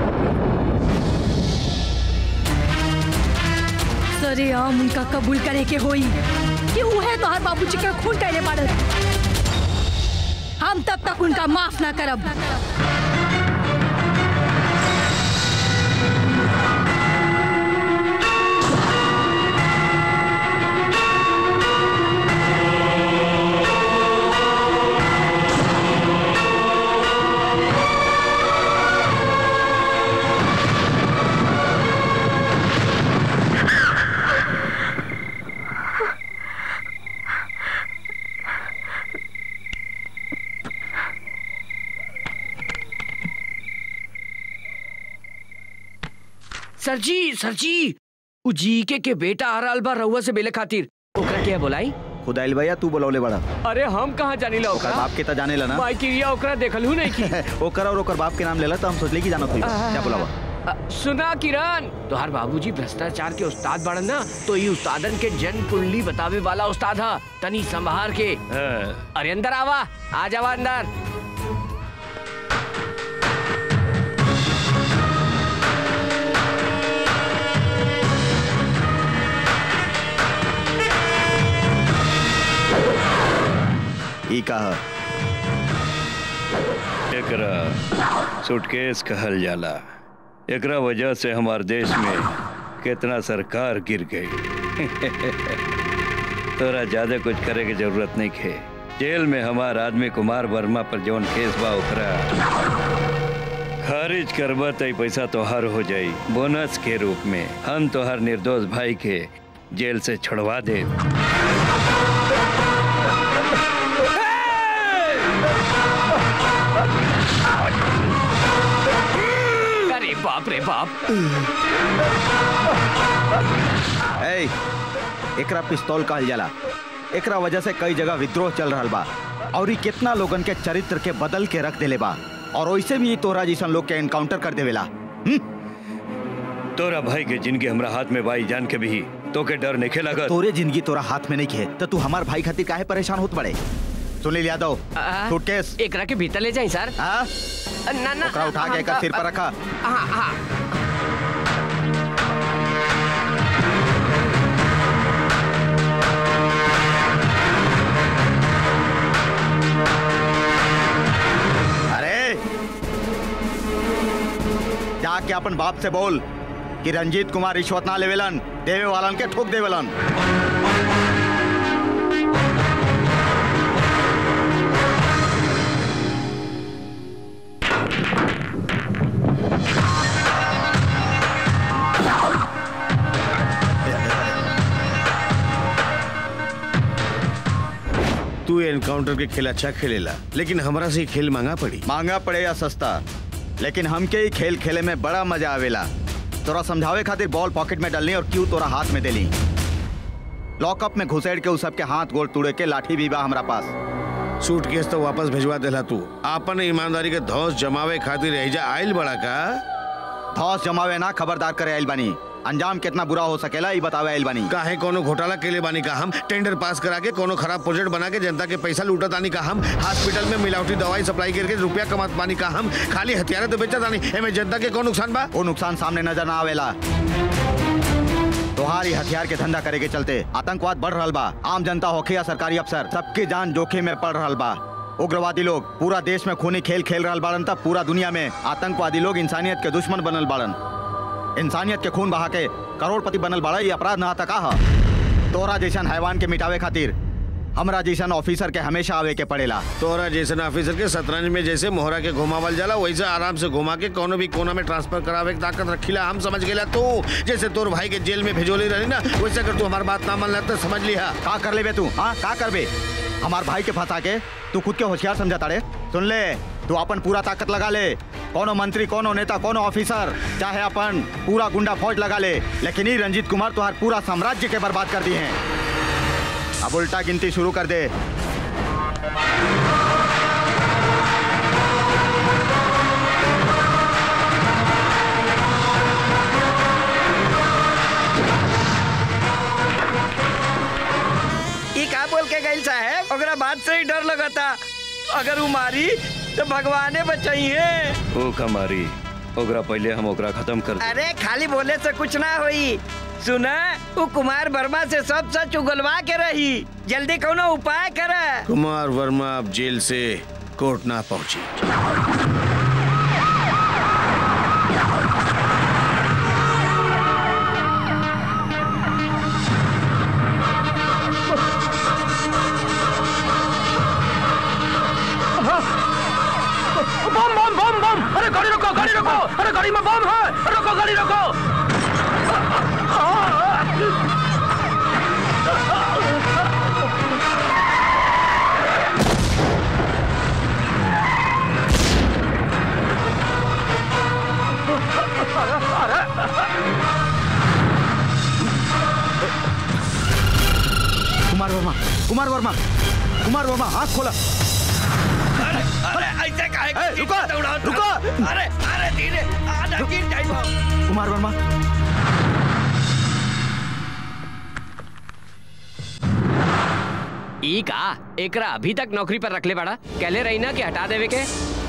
सरे आम उनका कबूल करे के होई कि उहे तो हर बाबूजी के खून कैले बाड़न हम तब तक उनका माफ ना करब सर जी सर जी उ जीके के बेटा आ रहल बा रउआ से मिले खातिर ओकरा के बुलाई खुद आइल भैया तू बोलौले बड़ा अरे हम कहाँ जानी ला ओकर बाप के त जाने ला ना बाई क्रिया ओकरा देखल हूँ नहीं की ओकर और ओकर बाप के नाम लेला त हम सोचले कि जानत होई क्या बुलावा अ, सुना किरण तोहार बाबूजी भ्रष्टाचार के उस्ताद बाड़न ना तो ये उस्तादन के जन्म कुंडली बतावे वाला उस्ताद हा तनी संभार के अरे अंदर आवा आ जावा अंदर ई कहा एकरा सूटकेस कहल जाला एकरा वजह से हमार देश में कितना सरकार गिर गई तोरा ज्यादा कुछ करे के जरूरत नहीं है जेल में हमार आदमी कुमार वर्मा पर जौन केस बा ओकरा खारिज करबा त ई पैसा तोहार हो जाई बोनस के रूप में हम तोहार निर्दोष भाई के जेल से छुड़वा दे अरे बाप रे बाप ए एकरा पिस्तौल कहल जाला एकरा वजह से कई जगह विद्रोह चल रहा बा और ई कितना लोगन के चरित्र के बदल के रख देले बा और वैसे भी ई तोरा जैसन लोग के एनकाउंटर कर देवेला तोरा भाई के जिंदगी हमरा हाथ में बाई जान के भी तो के डर नहीं लगत तोरे जिंदगी तोरा हाथ में नहीं खे तो तू हमार भाई खातिर काहे परेशान होत बड़े सुनील यादव सूटकेस एकरा के भीतर ले जाई सर हाँ ना ना ओकरा उठा के एकर सिर पर रखा हाँ हाँ अरे जाके अपन बाप से बोल कि रंजीत कुमार रिश्वत ना लेवेलन देवे वालन के ठोक देवेलन तू एनकाउंटर के खेल अच्छा खेलेला लेकिन हमरा से ही खेल मांगा पड़ी मांगा पड़े या सस्ता लेकिन हमके ही खेल खेले में बड़ा मजा आवेला तोरा समझावे खातिर बॉल पॉकेट में डालनी और क्यों तोरा हाथ में देली लॉकअप में घुसेड़ के उ सबके हाथ गोड़ तुड़े के लाठी भी बा हमरा पास सूटकेस तो वापस भिजवा देला तू आपन ईमानदारी के धौस जमावे खातिर एजा आइल बड़ा का धौस जमावे ना खबरदार करे आइल बानी अंजाम कितना बुरा हो सकेला ई बतावे आइल बानी काहे कोनो घोटाला के लिए बानी का हम टेंडर पास करा के कोनो खराब प्रोजेक्ट बना के जनता के पैसा लूटत आनी का हम हॉस्पिटल में मिलावटी दवाई सप्लाई करके रुपया कमात पानी का हम खाली हथियार तो बेचत आनी एमे जनता के कौन नुकसान बा वो नुकसान सामने नजर ना आवेला तोहारी हथियार के धंधा करे के चलते आतंकवाद बढ़ रहा बा आम जनता होखे या सरकारी अफसर सबके जान जोखिम में पड़ रहा बा उग्रवादी लोग पूरा देश में खूनी खेल खेल रहा बाड़न तब पूरा दुनिया में आतंकवादी लोग इंसानियत के दुश्मन बनल बाड़न इंसानियत के खून बहा के करोड़पति बनल बाड़ा ये अपराध ना तका हा तोरा जैसन हैवान के मिटावे खातिर हमरा जैसन ऑफिसर के हमेशा आवे के पड़ेला तोरा जैसन ऑफिसर के शतरंज में जैसे मोहरा के घुमावल जाला वैसे आराम से घुमा के कोनो भी कोना में ट्रांसफर करावे के ताकत रखीला हम समझ गेला तू जैसे तोर भाई के जेल में भेजोली रही ना वैसे अगर तू हमार बात ना मान तो समझ लिहा का कर लेबे तू हाँ का करबे हमार भाई के फंसा के तू खुद के होशियार समझा ताड़े सुन ले तू अपन पूरा ताकत लगा ले कोनो मंत्री कोनो नेता कोनो ऑफिसर चाहे अपन पूरा गुंडा फौज लगा ले लेकिन ही रंजीत कुमार तुम्हार पूरा साम्राज्य के बर्बाद कर दिए हैं अब उल्टा गिनती शुरू कर दे ई का बोल के गई साहब ओकरा बात से ही डर लगता अगर वो मारी तो भगवाने बचाइए ओ कमारी ओकरा पहले हम ओकरा खत्म कर दे अरे खाली बोले से कुछ ना होई सुना वो कुमार वर्मा से सब सच उगलवा के रही जल्दी कोनो उपाय कर कुमार वर्मा अब जेल से कोर्ट ना पहुंची बम बम बम बम अरे गाड़ी रोको गाड़ी रोको अरे गाड़ी में बम है रोको गाड़ी रोको कुमार वर्मा कुमार वर्मा कुमार वर्मा हाथ खोला अरे अरे ऐसे काहे रुको रुको अरे अरे धीरे आधा गिर जाइबो कुमार वर्मा ई का एकरा अभी तक नौकरी पर रखले बड़ा कहले रही ना कि हटा देवे के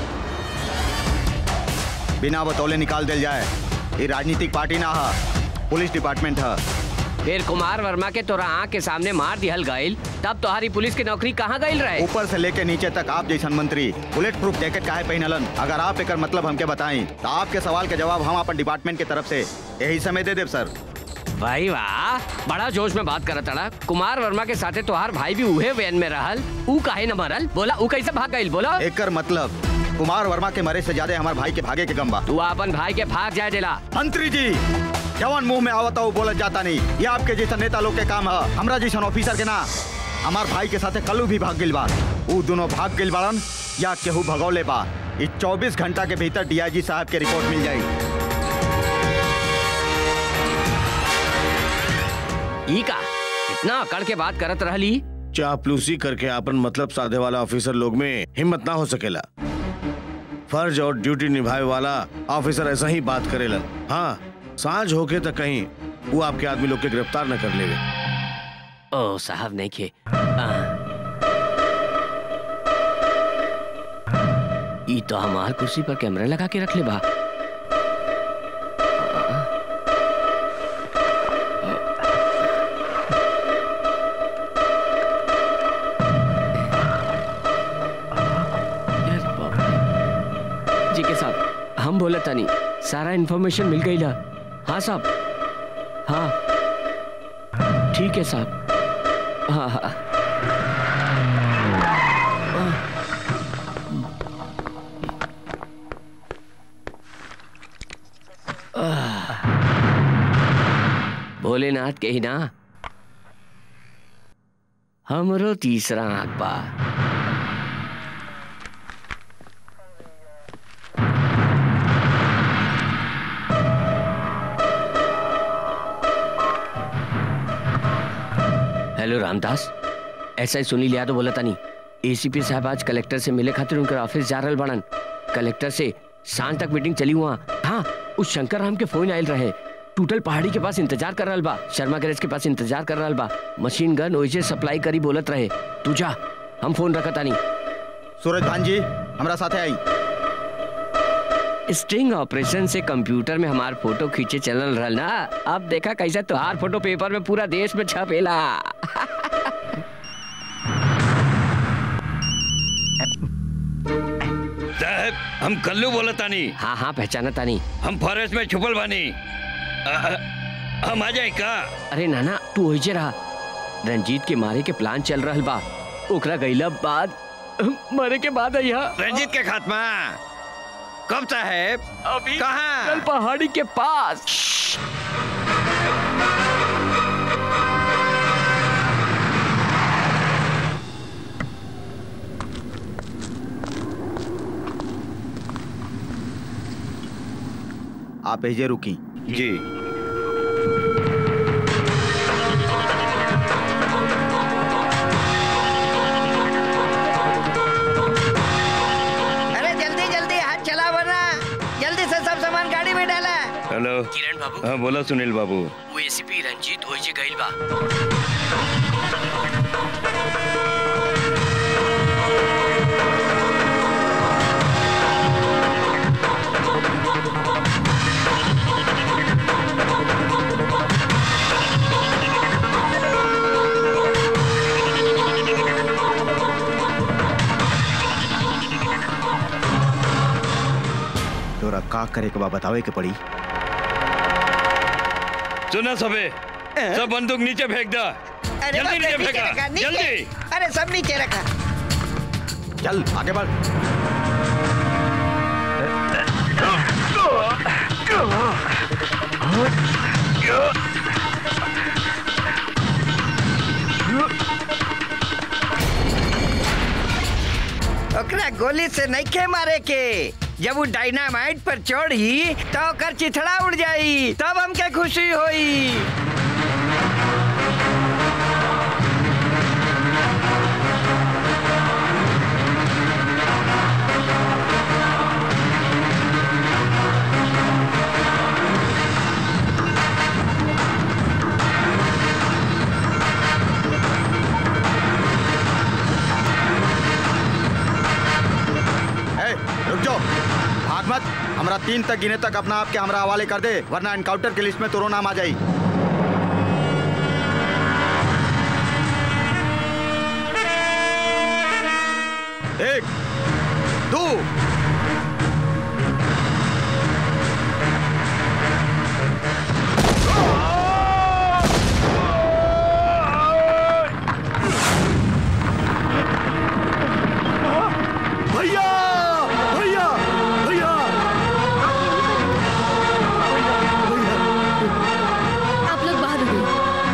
बिना बतौले निकाल दिल जाए ये राजनीतिक पार्टी ना है पुलिस डिपार्टमेंट है फिर कुमार वर्मा के तोरा आँख के सामने मार दिहल गईल तब तुम्हारी पुलिस की नौकरी कहाँ गईल रहे ऊपर से लेके नीचे तक आप जैसन मंत्री बुलेट प्रूफ जैकेट काहे पहनलन अगर आप एकर मतलब हमके बताई तो आपके सवाल के जवाब हम अपन डिपार्टमेंट की तरफ से यही समय दे देव सर भाई वाह बड़ा जोश में बात करत अड़ा कुमार वर्मा के साथे तोहार भाई भी उहे वैन में रहल ऊ काहे न मरल बोला ऊ कैसे भाग गईल बोला एकर मतलब कुमार वर्मा के मरे से ज्यादा हमारे भाई के भागे के गम्बा तू अपन भाई के भाग जाए देला मंत्री जी जवान मुंह में आवता वो बोलत जाता नहीं ये आपके जैसा नेता लोग के काम है हमरा जैसन ऑफिसर के ना हमार भाई के साथे कलू भी भाग गिल बा ऊ दोनों भाग गिल बाड़न या केहू भगौले बा इस 24 घंटा के भीतर डीआईजी साहब के रिपोर्ट मिल जाई ई का इतना अकड़ के बात करत रहली चापलूसी करके अपन मतलब साधे वाला ऑफिसर लोग में हिम्मत ना हो सकेला फर्ज और ड्यूटी निभाए वाला ऑफिसर ऐसा ही बात करेलन हाँ सांझ होके तो कहीं वो आपके आदमी लोग के गिरफ्तार न कर लेवे ओ साहब नहीं खे ई तो हमार कुर्सी पर कैमरा लगा के रख ले बा जी के साहब हम बोले तानी सारा इन्फॉर्मेशन मिल गई ला हाँ साहब हाँ ठीक है साहब हाँ हाँ भोलेनाथ के ही ना हमरो तीसरा आंख बा हेलो रामदास ऐसा ही सुनी लिया तो बोला तानी एसीपी साहब आज कलेक्टर से मिले खातिर उनकर ऑफिस जा रहल बड़न कलेक्टर से सांझ तक मीटिंग चली हुआ हाँ उस शंकर राम के फोन आयल रहे टूटल पहाड़ी के पास इंतजार कर रहल बा शर्मा गैरेज के पास इंतजार कर रहल बा मशीन गन ओइसे सप्लाई करी बोलत रहे तू जा हम फोन रखत तानी सूरज भान जी हमारा साथे आई स्ट्रिंग ऑपरेशन से कंप्यूटर में हमार फोटो खींचे चलल रहल ना अब देखा कैसे तुहार फोटो पेपर में पूरा देश में छपेला साहब हम कल्लू बोला तानी हाँ हाँ पहचाना तानी हम फॉरेस्ट में छुपल बानी अ, अ, हम आ जाए का अरे नाना तू ओइजे रहा रंजीत के मारे के प्लान चल रहल बा ओकरा गईला बाद मरे के बाद यहाँ रंजीत के खात्मा कब साहेब अभी कहाँ कल पहाड़ी के पास आप एजे रुकी जी अरे जल्दी जल्दी हाथ चला वरना जल्दी से सब सामान गाड़ी में डाला हेलो किरण बाबू हाँ बोला सुनील बाबू वो एसीपी रंजीत ओइजे गइल बा तोरा का करे के बा बतावे के पड़ी सुना सबे सब बंदूक नीचे फेंक दा अरे जल्दी बाप रे, नीचे नीचे रखा, फेंका नीचे। जल्दी अरे सब नीचे रखा चल आगे बढ़ ओकरा गोली से नहीं खे मारे के जब वो डायनामाइट पर चढ़ी तो ओकर चिथड़ा उड़ जाई तब हमके खुशी होई ए, रुक जाओ भाग मत हमरा तीन तक गिने तक अपना आप के हमरा हवाले कर दे वरना एनकाउंटर के लिस्ट में तोरो नाम आ जाई एक दो भैया भैया भैया आप लोग बाहर रुकिए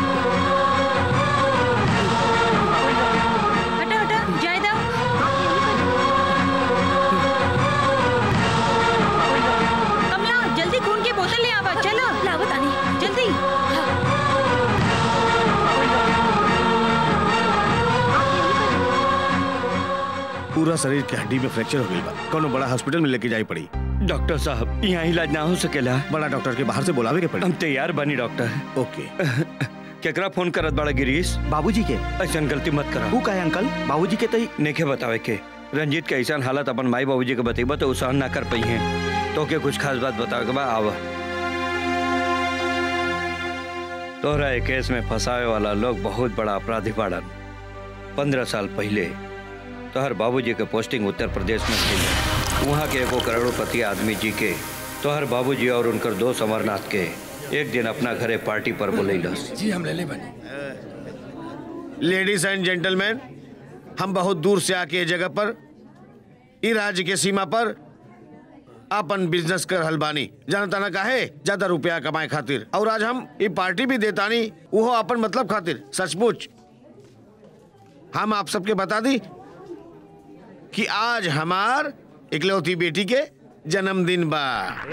हटा हटा जाए दो कमला जल्दी खून की बोतल ले आवा चलो लावत आनी जल्दी पूरा शरीर के हड्डी में फ्रैक्चर हो गई बा कोनो बड़ा हॉस्पिटल में लेके जाई पड़ी डॉक्टर साहब यहाँ इलाज ना हो सकेला बड़ा डॉक्टर के बाहर से बुलावे के पड़ी हम तैयार बनी डॉक्टर ओके केकरा फोन करत बड़ा गिरीश बाबूजी के ऐसा गलती मत करा ऊ का है अंकल बाबूजी के तई नेखे बतावे के रंजीत के ऐसा हालत अपन माई बाबूजी के बतेबा तो उ सहन ना कर पाई है तो के कुछ खास बात बतावे के बा आवा तोहरा ए केस में फंसावे वाला लोग बहुत बड़ा अपराधी बाड़न पंद्रह साल पहले तोहर बाबूजी के पोस्टिंग उत्तर प्रदेश में थी वहाँ के एगो करोड़पति आदमी जी के तोहर बाबूजी और उनकर दोस्त अमरनाथ के एक दिन अपना घरे पार्टी पर बुलैलस जी हम ले ले बने लेडीज एंड जेंटलमैन हम बहुत दूर से आके ये जगह पर ई राज्य के सीमा पर अपन बिजनेस कर हलबानी जानता ना काहे ज्यादा रुपया कमाए खातिर और आज हम ये पार्टी भी देतानी वो अपन मतलब खातिर सचमुच हम आप सबके बता दी कि आज हमार इकलौती बेटी के जन्मदिन बा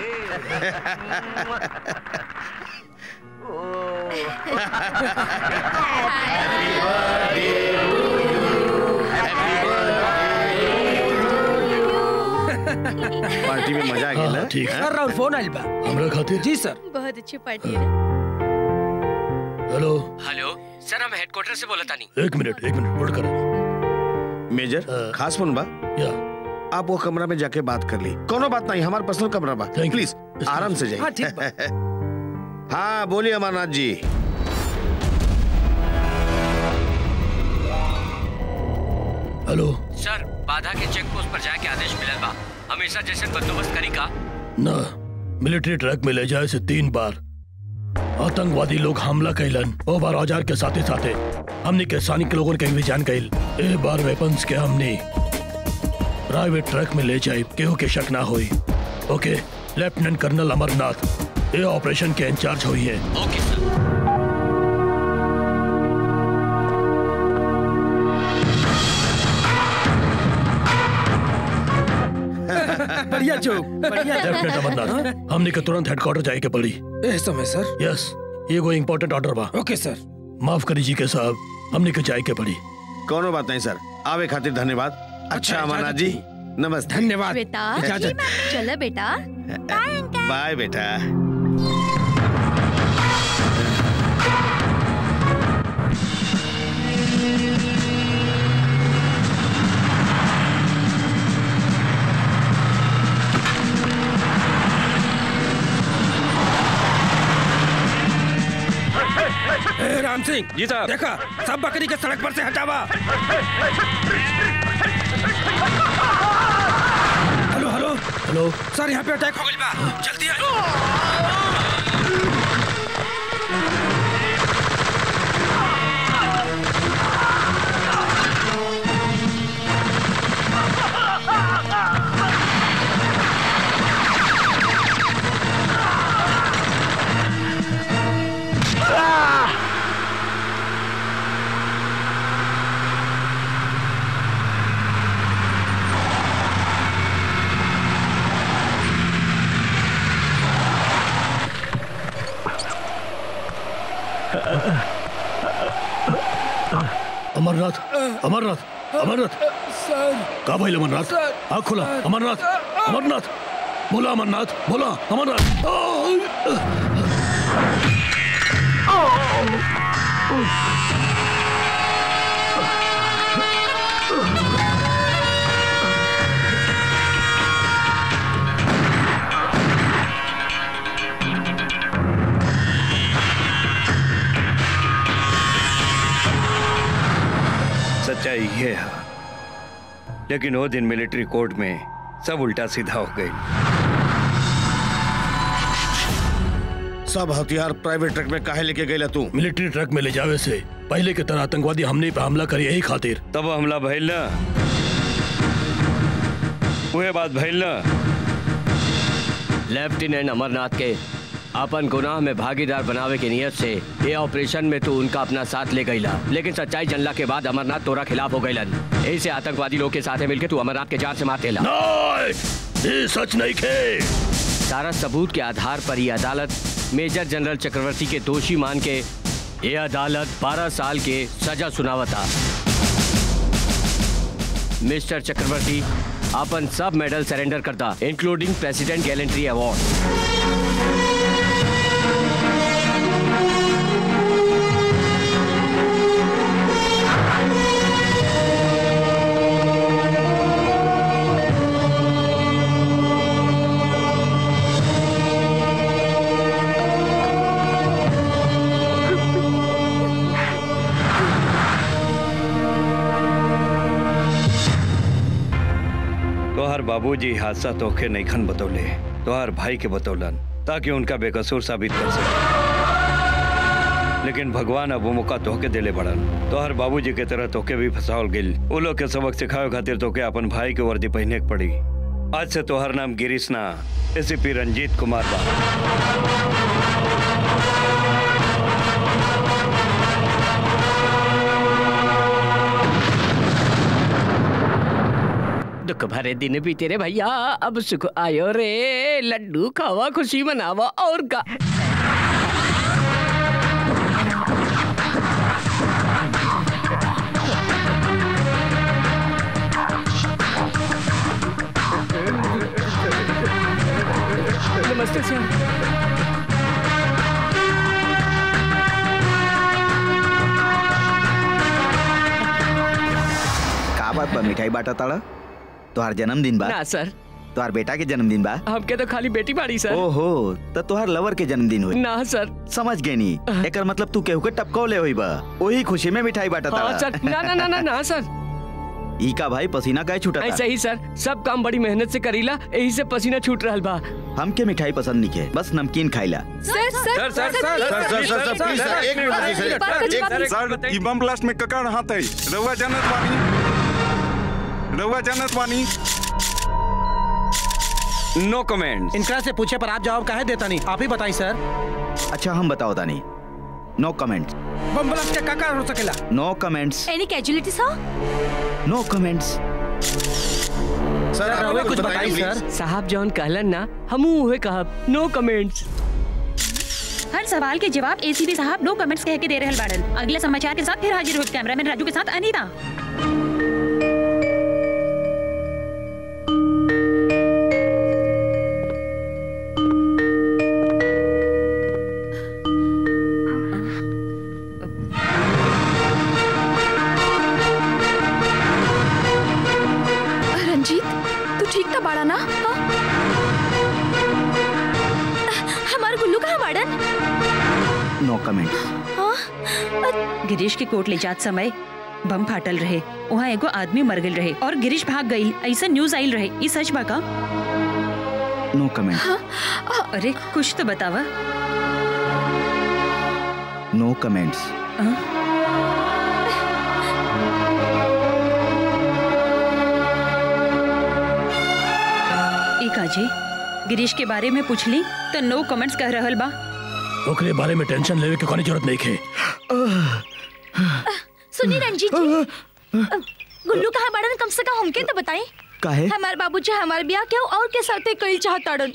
पार्टी में मजा आ गया ना? ठीक सर राउर फोन आइल बा हमरा खातिर जी सर बहुत अच्छी पार्टी है ना हेलो हेलो सर हम हेडक्वार्टर से बोला तानी एक मिनट एक मिनट होल्ड करो मेजर खास फोन बा या आप वो कमरा में जाके बात कर ली कोनो बात नहीं हमारा पर्सनल कमरा बा प्लीज आराम से हाँ, ठीक जाइए हाँ बोलिए अमरनाथ जी हेलो सर बाधा के चेक पोस्ट पर जाके आदेश मिलल बा हमेशा जैसे बंदोबस्त करी का ना मिलिट्री ट्रक में ले जाए से तीन बार आतंकवादी लोग हमला कैलन ओ बार औजार के साथे साथे हमने के सैनिक लोगों के भी जान कैल ए बार वेपन्स के हमने प्राइवेट ट्रक में ले जाए केहू के शक ना होई ओके लेफ्टिनेंट कर्नल अमरनाथ ये ऑपरेशन के इंचार्ज हुई है ओके सर बढ़िया जोक बढ़िया डेफिनेट अमरनाथ हमने के तुरंत हेडक्वार्टर जाए के पड़ी ए समय सर यस ये कोई इम्पोर्टेंट ऑर्डर बा ओके सर माफ करी जी के साहब हमने के जाए के पड़ी कोनो बात नहीं सर आवे खातिर धन्यवाद अच्छा अमरनाथ जी नमस्ते धन्यवाद बेटा इजाजत। चलो बेटा बाय बेटा ए, राम सिंह जी साहब देखा सब बकरी के सड़क पर से हटावा हेलो हेलो हेलो सर यहाँ पे अटैक हो गई बा जल्दी आइए अमरनाथ अमरनाथ अमरनाथ सर का भाई अमरनाथ आँख खुला अमरनाथ अमरनाथ बोला अमरनाथ बोला अमरनाथ सच्चाई ये है लेकिन वो दिन मिलिट्री कोर्ट में सब उल्टा सीधा हो गई सब हथियार प्राइवेट ट्रक में काहे लेके गए तू मिलिट्री ट्रक में ले जावे से पहले की तरह आतंकवादी हमने पे हमला करी यही खातिर तब हमला भइल ना वह बात भइल ना लेफ्टिनेंट अमरनाथ के अपन गुनाह में भागीदार बनावे के नियत से ये ऑपरेशन में तू उनका अपना साथ ले गईला लेकिन सच्चाई जनला के बाद अमरनाथ तोरा खिलाफ हो गईलन ऐसे आतंकवादी लोग के साथ मिलके तू अमरनाथ के जान से मार देला ये सच नहीं खे सारा सबूत के आधार पर ये अदालत मेजर जनरल चक्रवर्ती के दोषी मान के ये अदालत 12 साल के सजा सुनावता मिस्टर चक्रवर्ती अपन सब मेडल सरेंडर करता इंक्लूडिंग प्रेसिडेंट गैलेंट्री अवार्ड तोहार बाबूजी हादसा तोखे नईखन बतौले तोहार भाई के बतौलन ताकि उनका बेकसूर साबित कर सके लेकिन भगवान अब वो मौका तोहके देले बड़न तोहर बाबूजी के तरह तोके भी फंसावल गिल उ लोग के सबक सिखावे खातिर तोके अपन भाई के वर्दी पहने के पड़ी आज से तोहर नाम गिरीश ना एसीपी रंजीत कुमार बा दुख भरे दिन भी तेरे भैया अब सुख आयो रे लड्डू खावा खुशी मनावा और का नमस्ते सर का बात बा मिठाई बाटा ताड़ा तोहार जन्मदिन बा ना सर तोहार बेटा के जन्मदिन बा हमके तो खाली बेटी बाड़ी सर ओहो त तोहार लवर के जन्मदिन होई ना सर समझ गए नी एकर मतलब तू केहू के टपकौले होई बा ओही खुशी में मिठाई बाटा हाँ ताड़ा सर ना ना ना ना ना सर ई का भाई पसीना काहे छूटा ऐसा ही सर सब काम बड़ी मेहनत से करीला यही से पसीना छूट रहल बा हमके मिठाई पसंद नहीं है बस नमकीन खाइला सर सर सर, सर, सर, सर, सर, सर, प्लीज, सर, एक मिनट रुकिए, सर, एक- सर ई बम ब्लास्ट में ककड़ हाथ है रउआ जानत बानी रउआ जानत बानी नो कमेंट इनकरा से पूछे पर आप जवाब काहे देता नहीं आप ही बताई सर अच्छा हम बताओ तानी नो कमेंट्स बम ब्लास्ट के का कारण हो सकेला no comments any casualty sir no comments sir आप रहुए कुछ कुछ बताइए, बताइए please। सर साहब जौन कहलन ना हमू उहे कहब नो कमेंट्स हर सवाल के जवाब एसीपी साहब नो कमेंट्स कह के दे रहल बाड़न अगले समाचार के साथ फिर हाजिर हो कैमरामैन राजू के साथ अनीता रंजीत तू ठीक था बाड़ा ना हाँ? हमार गुल्लू कहाँ बाड़न नो कमेंट हाँ? गिरीश के कोर्ट ले जात समय बम फाटल रहे वहाँ एगो आदमी मर गई रहे और गिरीश भाग गई ऐसा न्यूज आइल रहे ई सच बा का नो कमेंट अरे कुछ तो बतावा नो कमेंट्स एक आजी गिरीश के बारे में पूछली तो नो कमेंट्स कह रहल बा ओकरे बारे में टेंशन लेवे के कोनी जरूरत नहीं खे सुनी रंजीत जी अ, गुल्लू कहाँ बाड़न कम से कम हमके तो बताई काहे हमार बाबूजी हमार ब्याह क्यों और के साथे कइल चाहताड़न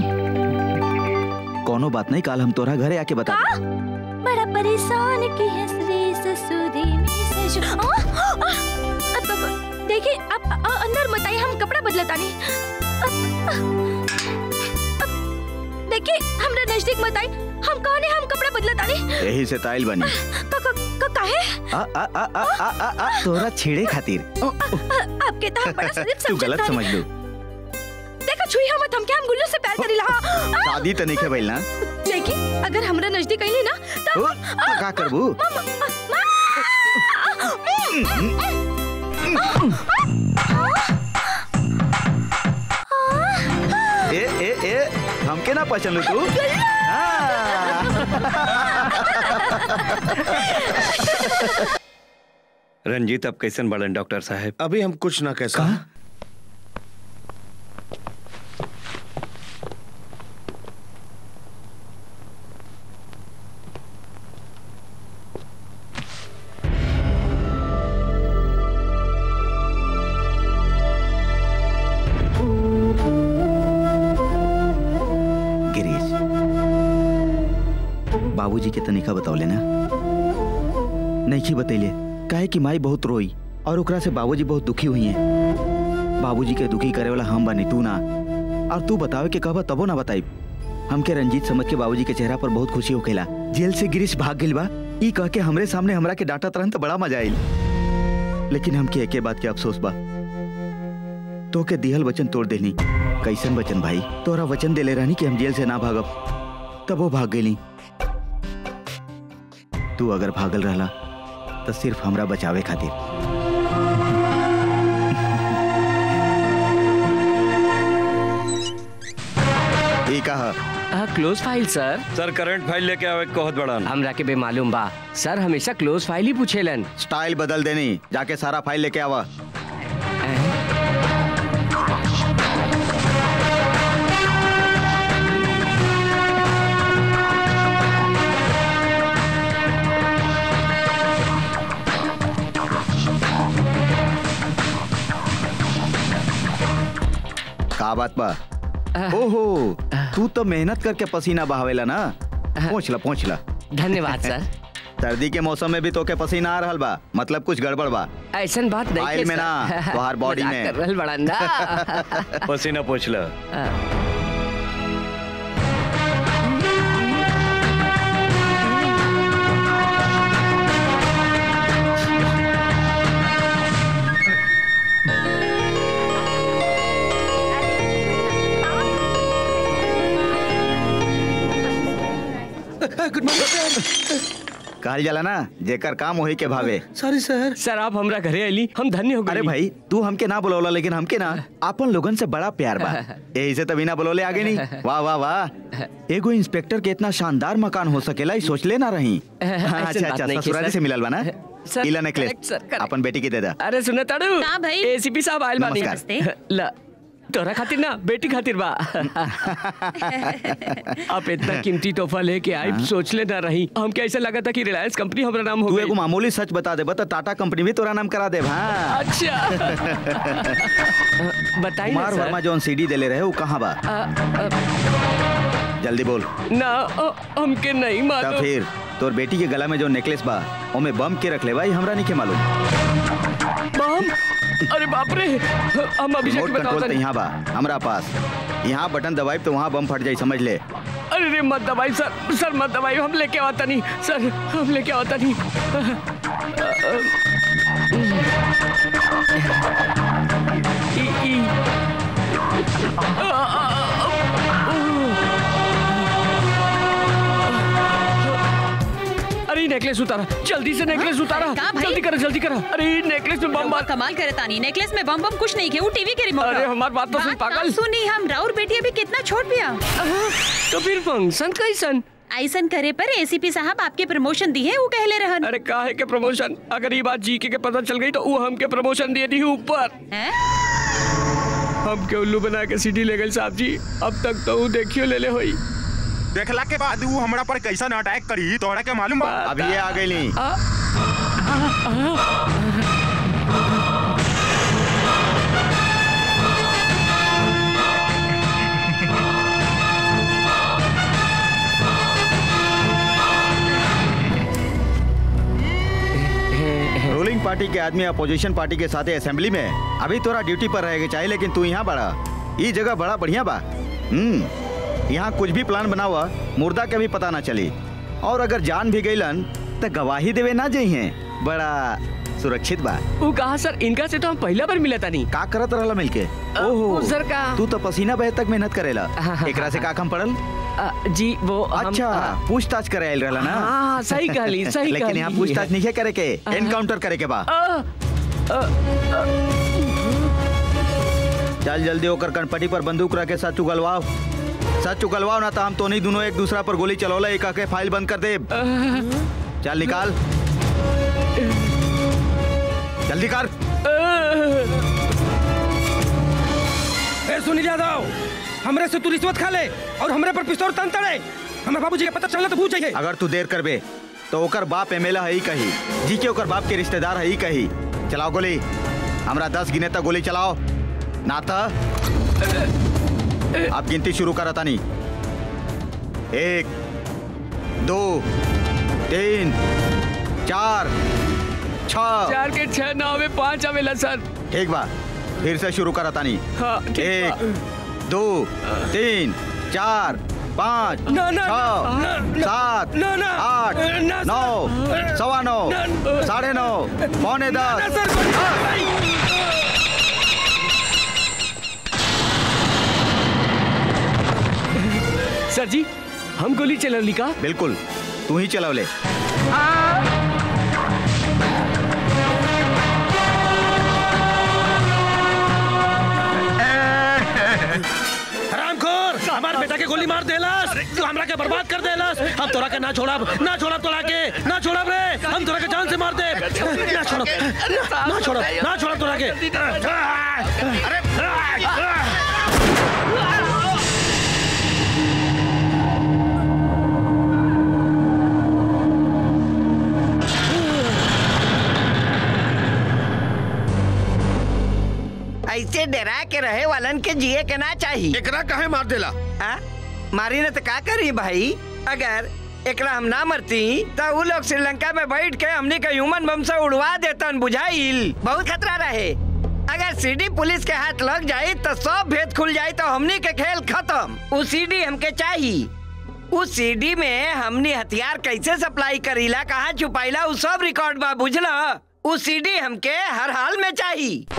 कोनो बात नहीं काल हम तोरा घरे आके बता का बड़ा परेशान की है श्री ससुरी में सज आ, आ, अब- अब- देखिए आप अ, अंदर मत आइए हम कपड़ा बदलतानी अब- अब- देखिए हमरा नजदीक मत आई हम कहने हम कपड़ा बदलतानी यही से ताइल बनी का का का काहे आ आ आ आ आ आ, आ तोरा छेड़े खातिर अ, आपके तो हम बड़ा शरीफ तू गलत समझतानी। समझ लू देखो छुई हम हम क्या हम गुल्लू से प्यार करीला हाँ, हाँ। शादी तो नहीं के भइल ना देखिए अगर हमरा नजदीक आइली ना तो ओ, तो का करबू ए ए ए हमके ना पहचान लू तू रंजीत अब कैसन बड़न डॉक्टर साहब अभी हम कुछ ना कह सकते गिरीश बाबूजी के तनिका बतौले ना नहीं बतैले काहे कि माई बहुत रोई और ओकरा से बाबूजी बहुत दुखी हुई हैं बाबूजी के दुखी करे वाला हम बनी तू ना और तू बतावे के कहबा तबो ना बताई हमके रंजीत समझ के बाबूजी के चेहरा पर बहुत खुशी होखेला जेल से गिरीश भाग गेल बा ई कह के हमरे सामने हमरा के डांटा तरन तो बड़ा मजा आइल लेकिन हमके एके बात के अफसोस बा तो के दिहल वचन तोड़ देनी कैसन वचन भाई तोरा वचन देले रहनी कि हम जेल से ना भागब तब वो भाग गई तू अगर भागल रहला तो सिर्फ हमरा बचावे खातिर ई कहा close file sir sir current file लेके आवे कहत बड़न हमरा के बेमालूम बा सर हमेशा क्लोज फाइल ही पूछेलन स्टाइल बदल देनी जाके सारा फाइल लेके आवा का बात बा ओहो तू तो मेहनत करके पसीना बहावेला ना पहुंच ला पहुंच ला धन्यवाद सर सर्दी के मौसम में भी तोके पसीना आ रहल बा मतलब कुछ गड़बड़ बा ऐसन बात नहीं फाइल है, में ना सर। तोहार बॉडी मजाक में कर रहल बड़ा ना पसीना पूछ ला गुड मॉर्निंग कहल जाला ना जेकर काम वही के भावे सॉरी सर सर आप हमरा घरे आइली हम धन्य हो गए अरे भाई तू हमके ना बुलौला लेकिन हमके ना अपन लोगन से बड़ा प्यार बा यही से तभी ना बुलौले आगे नहीं वाह वाह वाह एगो इंस्पेक्टर के इतना शानदार मकान हो सकेला ई सोच ले ना रही हाँ, ऐसे अच्छा बात अच्छा नहीं की, ससुराली सर। से मिलल बा ना सर, इला नेकलेस correct, सर, correct। अपन बेटी की दे दा अरे सुने ताड़ू का भाई? एसीपी साहब आइल बानी नमस्कार। ला तोरा खातिर ना बेटी खातिर बा आप इतना कीमती तोहफा लेके आई सोच ले ना रही हमके ऐसा लगा था कि रिलायंस कंपनी हमारा नाम हो तू गई एगो मामूली सच बता दे बता टाटा कंपनी भी तोरा नाम करा दे हाँ अच्छा बताइए ना कुमार सर। वर्मा जौन सीडी देले रहे वो कहाँ बा अ, अ, जल्दी बोल ना अ, हमके नहीं तब मालूम फिर तोर बेटी के गला में जो नेकलेस बा ओमे बम के रख ले भाई हमरा नहीं के मालूम बम अरे बाप रे हम अभी रिमोट जाके कंट्रोल बताओ तो यहाँ बा हमरा पास यहाँ बटन दबाई तो वहाँ बम फट जाई समझ ले अरे रे मत दबाई सर सर मत दबाई हम लेके आता नहीं सर हम लेके आता नहीं ई, ई। अरे ये नेकलेस उतारा जल्दी से नेकलेस उतारा कहाँ भाई? जल्दी करो जल्दी करो अरे ये नेकलेस में बम रउआ कमाल करे तानी नेकलेस में बम बम कुछ नहीं के वो टीवी के रिमोट अरे ह। हमार बात तो सुन, बात पागल। ना सुनी हम राउर बेटी अभी कितना छोट पिया तो फिर फंक्शन कैसन ऐसन करे पर एसीपी साहब आपके प्रमोशन दी है वो कहले रहन अरे काहे के प्रमोशन अगर ये बात जी के, के पता चल गई तो वो हमके प्रमोशन दे दी ऊपर हम के उल्लू बना के सीढ़ी ले गए साहब जी अब तक तो वो देखियो ले ले होई देखला के बाद वो हमरा पर कैसा अटैक करी तोहरा के मालूम बा अभी ये आ गई ली रूलिंग पार्टी के आदमी अपोजिशन पार्टी के साथ असेंबली में अभी तोरा ड्यूटी पर रहेगा चाहिए लेकिन तू यहाँ बड़ा ये जगह बड़ा बढ़िया बा हम्म यहाँ कुछ भी प्लान बना हुआ मुर्दा के भी पता ना चली और अगर जान भी गईलन तो गवाही देवे ना जाइए बड़ा सुरक्षित बा वो कहा सर इनका से तो हम पहला बार मिला था नहीं का करत रहला मिलके ओहो सर का तू तो पसीना बहे तक मेहनत करेला एकरा से का कम पड़ल जी वो हम- अच्छा पूछताछ करे आइल रहला ना हाँ, सही कहली, सही लेकिन कहली। यहाँ पूछताछ नहीं करे के एनकाउंटर करे के बा चल जल्दी होकर कनपटी पर बंदूक रख के सच उगलवाओ सच उगलवाओ ना तो हम तो नहीं दोनों एक दूसरा पर गोली चलौला एक के फाइल बंद कर दे चल निकाल जल्दी कर ए सुनील यादव हमरे से तू रिश्वत खा ले और हमरे पर पिस्तौल तन तड़े हमें बाबूजी के पता चलना तो पूछ चाहिए अगर तू देर करबे तो ओकर बाप एमएलए है ही कही जी के ओकर बाप के रिश्तेदार है ही कही चलाओ गोली हमरा दस गिने तक गोली चलाओ ना तो आप गिनती शुरू करा तानी एक दो तीन चार छ चार के छह नौ में पाँच आवेला सर ठीक बा फिर से शुरू करा तानी हाँ, ठीक एक बा। दो तीन चार पाँच ना, ना, छ ना, ना, सात ना, ना, आठ ना, नौ सर। सवा नौ ना, साढ़े नौ पौने दस सर जी हम गोली चलौली का बिल्कुल तू ही चलाओ ले हरामखोर हमार बेटा के गोली मार देलस तू हमरा के बर्बाद कर देलस हम तोरा के ना छोड़ब ना छोड़ब तोरा के ना छोड़ब रे हम तोरा के जान से मार दे ना छोड़ब ना ना छोड़ब ना छोड़ब तोरा के ऐसे डरा के रहे वालन के जिए के ना चाहिए एकरा काहे मार देला आ? मारी ने तो का करी भाई अगर एकरा हम ना मरती तो उ लोग श्रीलंका में बैठ के हमनी के ह्यूमन बम से उड़वा देतन बुझाइल बहुत खतरा रहे अगर सीडी पुलिस के हाथ लग जाई तो सब भेद खुल जाई तो हमनी के खेल खत्म उ सीडी हमके चाहिए उस सीडी में हमनी हथियार कैसे सप्लाई करीला कहाँ छुपाइला उ सब रिकॉर्ड बा बुझला उस सीडी हमके हर हाल में चाहिए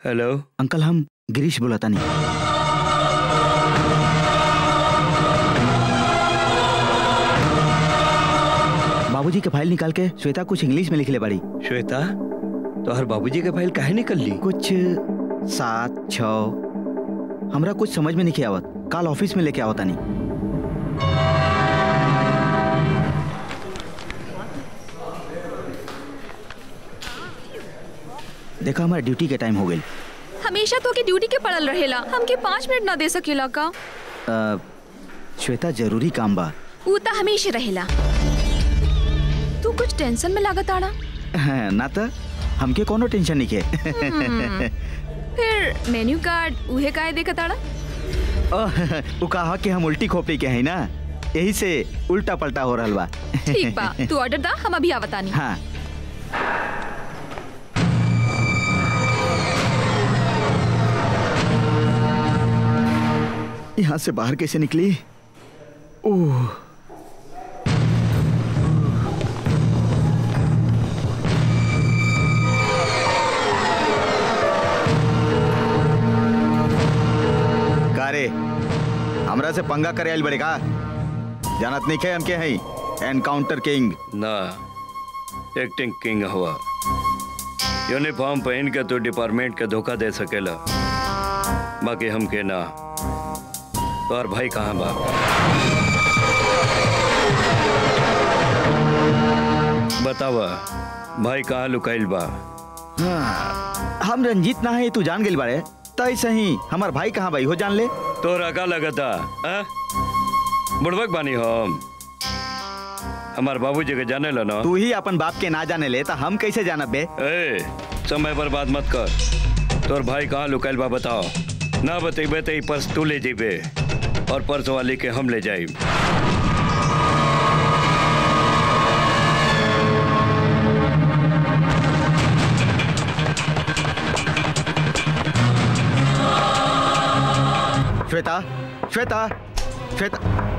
हेलो अंकल हम गिरीश बोलाता नहीं बाबूजी के फाइल निकाल के श्वेता कुछ इंग्लिश में लिख ले बड़ी श्वेता तो हर बाबूजी के फाइल काहे निकल ली कुछ सात छ हमरा कुछ समझ में नहीं आवत काल ऑफिस में लेके आवता नहीं देखा हमारा ड्यूटी के टाइम हो गई हमेशा तो के ड्यूटी के पड़ल रहेला हमके पाँच मिनट ना दे सकेला का अ, श्वेता जरूरी काम बा ऊ तो हमेशा रहेला तू कुछ टेंशन में लागत आड़ा हाँ, ना तो हमके कोनो टेंशन नहीं के हम्म। फिर मेन्यू कार्ड उहे काहे देखत आड़ा ओह, उ कहा कि हम उल्टी खोपड़ी के हैं ना यही से उल्टा पलटा हो रहा बा ठीक बा तू ऑर्डर दा हम अभी आवतानी हाँ यहाँ से बाहर कैसे निकली ओह का रे हमरा से पंगा करे आइल बड़े का जानत नहीं खे हम के हैं एनकाउंटर किंग ना एक्टिंग किंग हुआ यूनिफॉर्म पहन के तो डिपार्टमेंट के धोखा दे सकेला बाकी हम के ना और भाई कहाँ बा बतावा भाई कहाँ लुकाइल बा हाँ, हम रंजीत ना है तू जान गेल बारे तय सही हमार भाई कहाँ भाई हो जान ले तोरा का लगता आ? बुड़बक बानी हम हमार बाबूजी के जाने ला ना तू ही अपन बाप के ना जाने ले तो हम कैसे जानब बे ए, समय पर बात मत कर तोर भाई कहाँ लुकाइल बा बताओ ना बतेबे तो ई पर्स तू ले जेबे और पर्स वाले के हम ले जाई श्वेता श्वेता श्वेता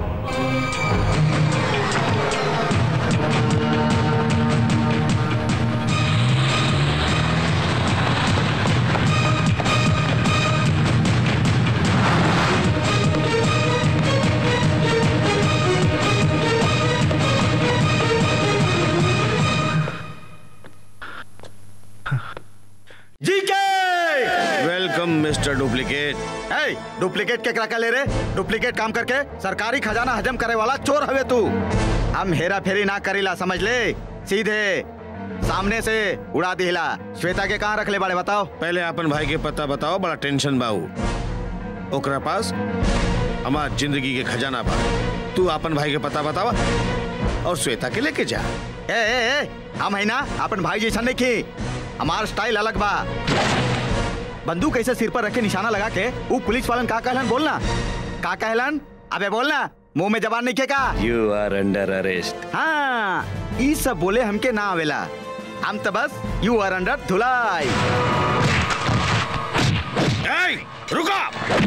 जीके वेलकम मिस्टर डुप्लीकेट ए डुप्लीकेट के क्या ले रे डुप्लीकेट काम करके सरकारी खजाना हजम करे वाला चोर हवे तू हम हेरा फेरी ना करेला समझ ले सीधे सामने से उड़ा दिला श्वेता के कहाँ रख ले बड़े बताओ पहले अपन भाई के पता बताओ बड़ा टेंशन बाऊ ओकरा पास हमार जिंदगी के खजाना बा तू अपन भाई के पता बतावा और श्वेता के लेके जा ए ए ए हम है ना अपन भाई जैसा नहीं की हमार स्टाइल अलग बा बंदूक ऐसे सिर पर रख के निशाना लगा के वो पुलिस वालन का कहलन बोलना का कहलन अबे बोलना मुंह में जबान नहीं के का यू आर अंडर अरेस्ट हाँ ई सब बोले हमके ना आवेला हम तो बस यू आर अंडर धुलाई रुका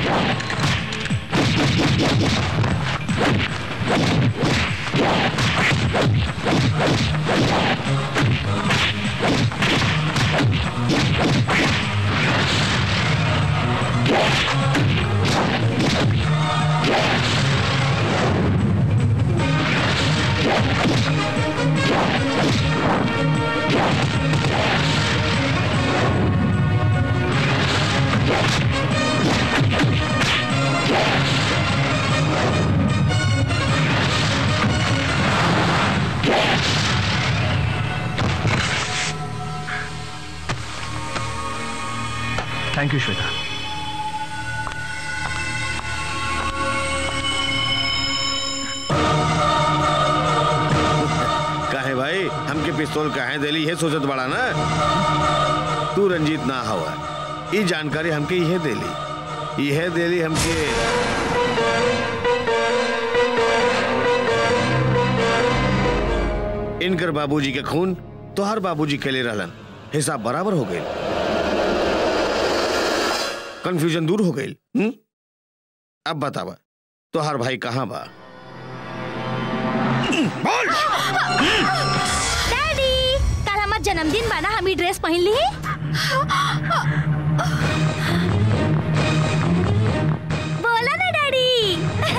थैंक यू श्वेता काहे भाई हमके पिस्तौल काहे देली ये सोचत बड़ा ना तू रंजीत ना हवा ई जानकारी हमके यह देली यह देली हमके इनकर बाबूजी के खून तोहर बाबूजी के लिए रहलन हिसाब बराबर हो गई कंफ्यूजन दूर हो गई हम्म? अब बतावा तोहर भाई कहाँ बा डैडी कल हमार जन्मदिन बा ना हम ई ड्रेस पहन ली बोला ना डैडी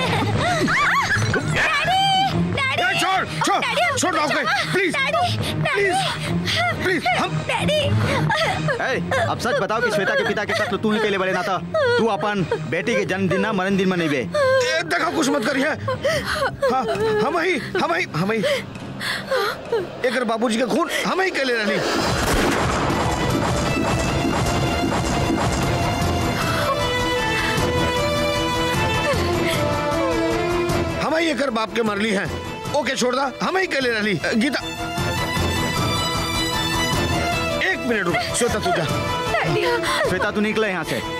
डैडी ए, छोड़ छोड़ छोड़ रहा हूँ प्लीज प्लीज प्लीज हम डैडी ए, अब सच बताओ कि श्वेता के पिता के कत्ल तू ही कैले बड़े ना था तू अपन बेटी के जन्मदिन ना मरण दिन मनेबे ए, देखो कुछ मत करिए हाँ हम ही हम ही हम ही एक बाबूजी के खून हम ही कैले रहनी हम ही एक बाप के मरली हैं ओके छोड़ दा हम ही कैले रहली गीता एक मिनट रुक श्वेता तू जा श्वेता तू निकले यहाँ से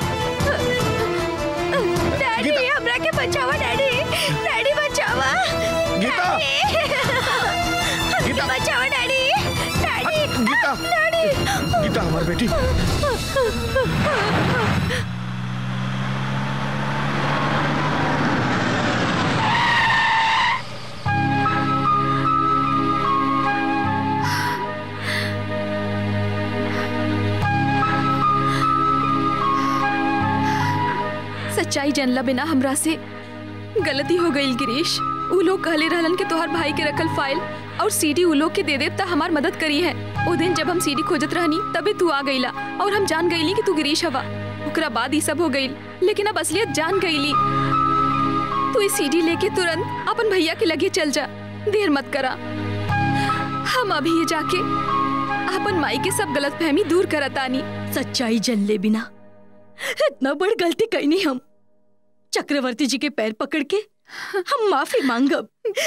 डैडी हमरा के बचावा डैडी डैडी बचावा गीता गीता बचावा daddy daddy Geeta daddy Geeta हमारी बेटी सच्चाई जानला बिना हमरा से गलती हो गई गिरीश उ लोग कहले रहलन के तोहर भाई के रखल फाइल और सीडी उ लोग के दे देब त हमार मदद करी है ओ दिन जब हम सीडी खोजत रहनी तबे तू आ गईला और हम जान गईली कि तू गिरीश हवा ओकरा बाद ही सब हो गई लेकिन अब असलियत जान गईली तू इस सीडी लेके तुरंत अपन भैया के लगे चल जा देर मत करा हम अभी ये जाके अपन माई के सब गलत फहमी दूर करतानी सच्चाई जन ले बिना इतना बड़ गलती कैनी हम चक्रवर्ती जी के पैर पकड़ के हम माफी मांगब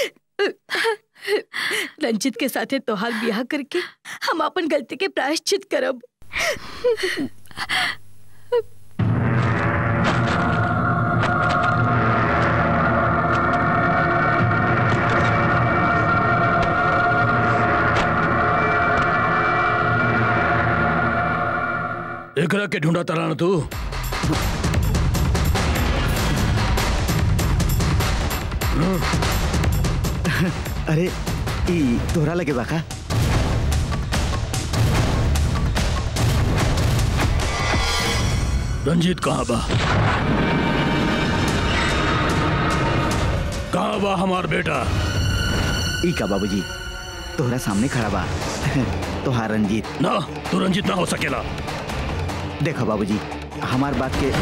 रंजित के साथे तोहार ब्याह करके हम अपन गलती के प्रायश्चित करब एकरा के ढूंढा तराना तू अरे ई तोहरा लगे बाका रंजीत कहाँ बा कहाँ बा हमार बेटा ई का बाबूजी तोहरा सामने खड़ा बा तोहार रंजीत ना तू रंजीत ना हो सकेला देखो बाबूजी हमार बात के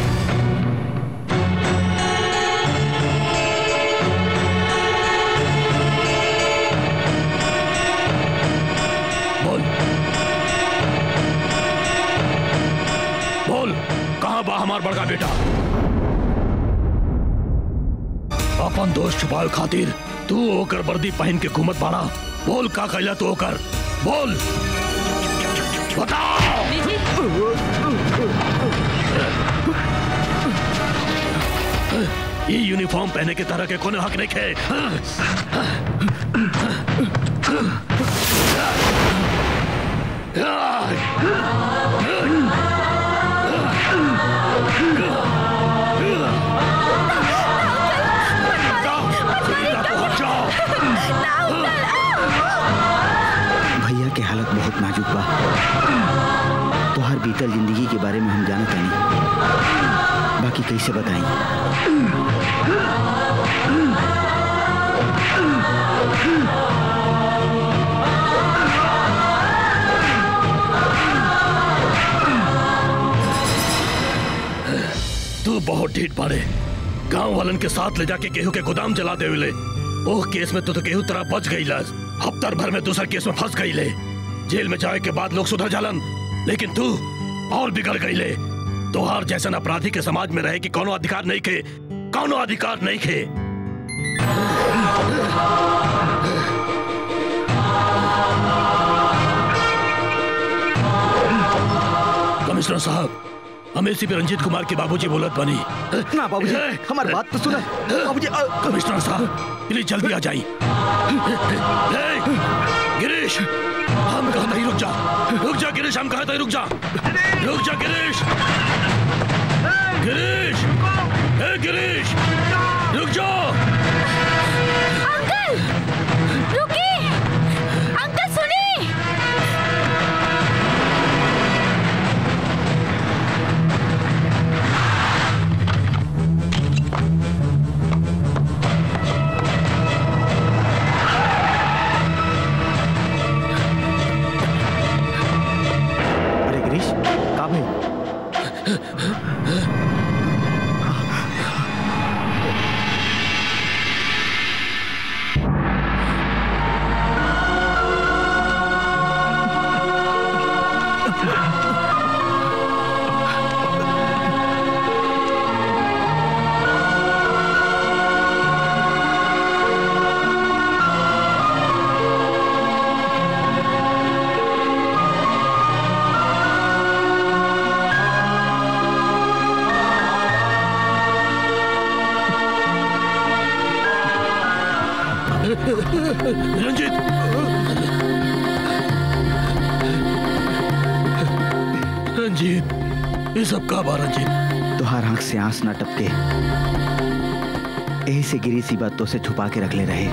बोल बोल कहाँ बा हमार बड़का बेटा अपन दोस्त छुपाए खातिर तू ओकर वर्दी पहन के घूमत बाड़ा बोल का कैला तू ओकर बोल ये यूनिफॉर्म पहने के तरह के कोनो हक नहीं है भैया के हालत बहुत नाजुक बा तोहार बीतल जिंदगी के बारे में हम जानत नहीं बाकी कैसे बताई तू बहुत ढीठ बाड़े गांव वालन के साथ ले जाके गेहूं के गोदाम जला दे ले ओह केस में तू तो गेहूं तरह बच गई लाज हफ्तर भर में दूसरा केस में फंस गई ले जेल में जाए के बाद लोग सुधर जालन लेकिन तू और बिगड़ गई ले तोहार जैसन अपराधी के समाज में रहे कि कोनो अधिकार नहीं खे कोनो अधिकार नहीं खे कमिश्नर साहब हम एसीपी रंजीत कुमार के बाबूजी बोलत बनी ना बाबूजी हमारी बात तो सुना बाबूजी कमिश्नर साहब प्लीज जल्दी आ जाइए गिरीश हम कहा नहीं रुक जा रुक जा गिरीश हम कहा रुक जा रुक जा गिरीश गिरीश ए गिरीश रुक जाओ अंकल रुकिए अंकल सुनिए रंजीत ये सब का बा रंजीत तुहार आंख से आंस ना टपके यही से गिरी सी बातों से छुपा के रख ले रहे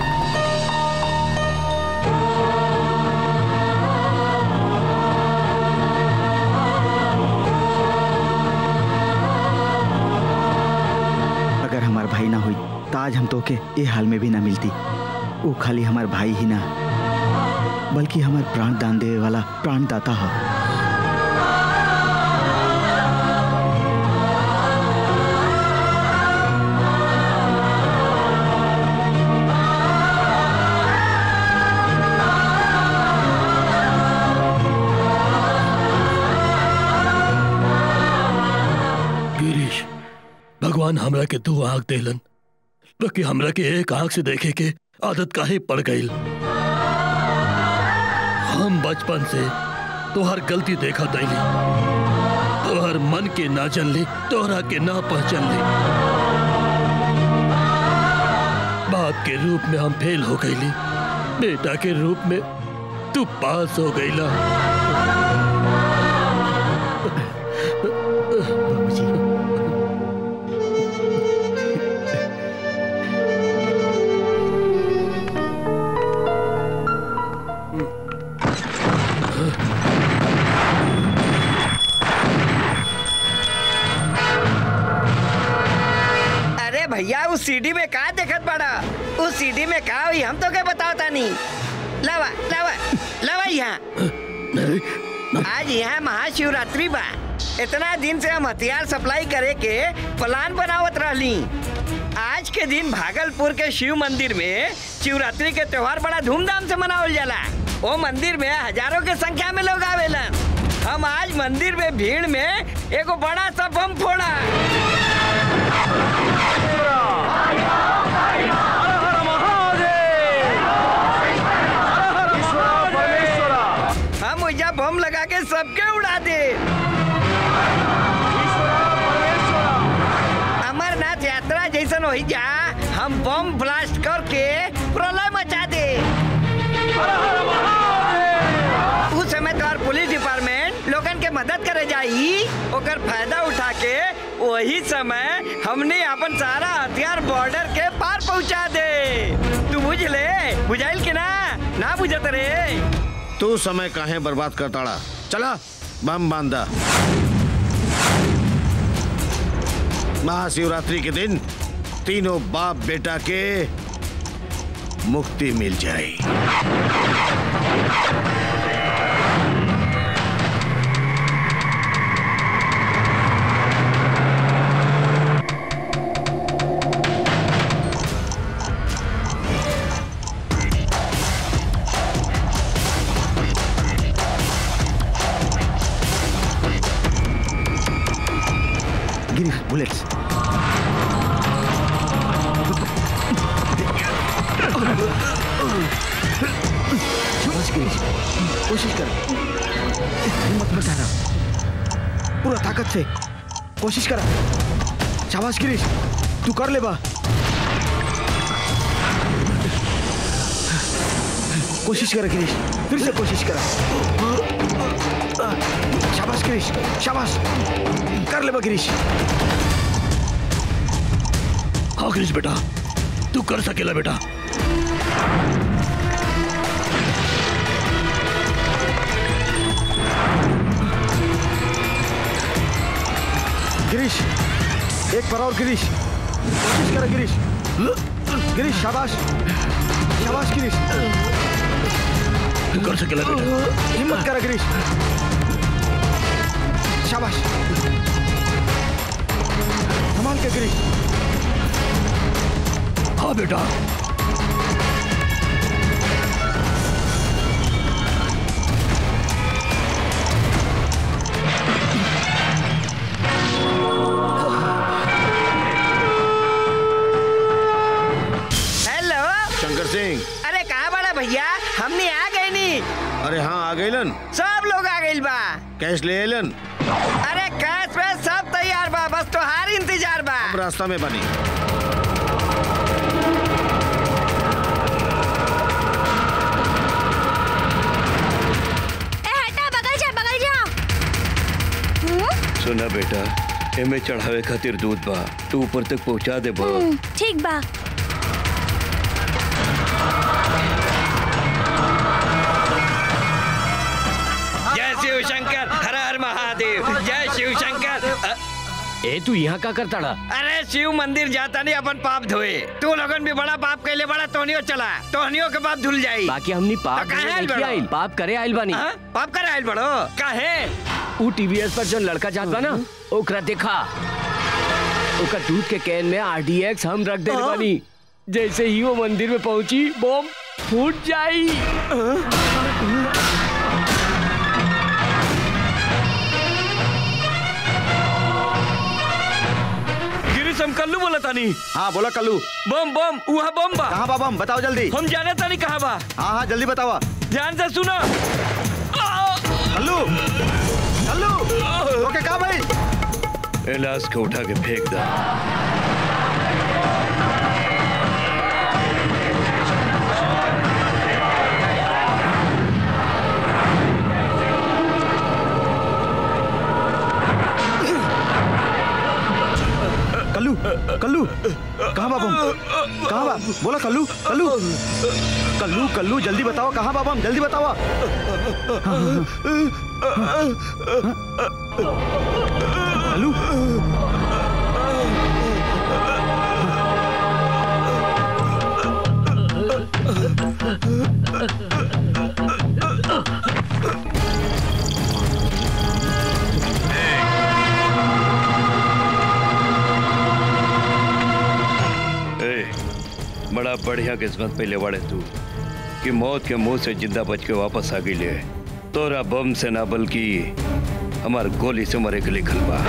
अगर हमार भाई ना हुई तो आज हम तो के ये हाल में भी ना मिलती वो खाली हमार भाई ही ना बल्कि हमार प्राण दान देवे वाला प्राणदाता है गिरीश भगवान हमरा के दो आंख देलन बाकी हमरा के एक आंख से देखे के आदत काहे पड़ गई हम बचपन से तोहर गलती देखा दैली तोहर मन के ना चल ली तोहरा के ना पहचान ली बाप के रूप में हम फेल हो गईली बेटा के रूप में तू पास हो गईला अरे भैया उस सीडी में का देखत बड़ा उस सीडी में का हुई हम तो क्या बताओ नहीं लवा लवा लवा यहाँ आज यहाँ महाशिवरात्रि बा इतना दिन से हम हथियार सप्लाई करे के प्लान बनावत रहली आज के दिन भागलपुर के शिव मंदिर में शिवरात्रि के त्योहार बड़ा धूमधाम से मनावल जाला वो मंदिर में हजारों के संख्या में लोग आवेलन हम आज मंदिर में भीड़ में एगो बड़ा सा बम फोड़ा हम उजा बम लगा के सबके उड़ा दे अमरनाथ यात्रा जैसन हो जा हम बम ब्लास्ट करके प्रलय मचा दे उस समय तो और पुलिस डिपार्टमेंट लोगन के मदद करे जाई ओकर फायदा उठा के वही समय हमने अपन सारा हथियार बॉर्डर के पार पहुंचा दे तू बुझ ले बुझाइल के ना ना बुझत रे तू समय काहे बर्बाद करताड़ा चला बम बांधा महाशिवरात्रि के दिन तीनों बाप बेटा के मुक्ति मिल जाए गिरी बुलेट्स शाबाश गिरीश कोशिश कर हिम्मत मत हारा पूरा ताकत से कोशिश करा शाबाश गिरीश तू कर ले बा कोशिश कर गिरीश फिर से कोशिश करा शाबाश गिरीश शाबाश कर ले बा गिरीश हाँ गिरीश बेटा तू कर सकेला बेटा गिरीश एक बार और गिरीश कोशिश करो गिरीश गिरीश शाबाश शाबाश गिरीश तू कर सकेला बेटा हिम्मत करा गिरीश शाबाश संभाल के गिरीश हाँ बेटा हेलो शंकर सिंह अरे कहाँ बड़ा भैया हमने आ गए नी अरे हाँ आ गईलन सब लोग आ गइल बा कैश ले एलन अरे कैश पे सब तैयार बा बस तोहार इंतजार बा हम रास्ता में बनी ए हटा बगल जा बगल जा सुना बेटा एमे चढ़ावे खातिर दूध बा तू ऊपर तक पहुंचा दे बा हम्म, ठीक बा जय शिव शंकर हर हर महादेव जय शिव शंकर अ- ए तू यहाँ का करता रहा? अरे शिव मंदिर जाता नहीं अपन पाप धोए तू लोगन भी बड़ा पाप कैले बड़ा तोहनियो चला तोहनियो के पाप धुल जाई बाकी हमनी पाप तो काहे धोने आइल नहीं बड़ो? आइल पाप करे आइल बानी हाँ? पाप करे आइल बड़ो काहे ऊ टीवीएस पर जो लड़का जात बा ना ओकरा देखा ओकर दूध के कैन में आरडीएक्स हम रख देले बानी जैसे ही वो मंदिर में पहुंची बम फूट जाई गिरीश हम कल्लू बोला तानी हाँ बोला कल्लू बम बम वहाँ बम बा कहाँ बा बम बताओ जल्दी हम जाने तानी कहाँ बा हाँ हाँ जल्दी बतावा ध्यान से सुनो कल्लू कल्लू ओके कहाँ भाई ए लाश को उठा के फेंक दा कल्लू कल्लू कहाँ बा बम कहाँ बा बोला कल्लू कल्लू कल्लू कल्लू जल्दी बताओ कहाँ बा बम जल्दी बताओ कल्लू ए, बड़ा बढ़िया किस्मत पहले वाड़े तू कि मौत के मुंह से जिंदा बच के वापस आ गई तोरा बम से ना बल्कि हमार गोली से मरे के लिखल बा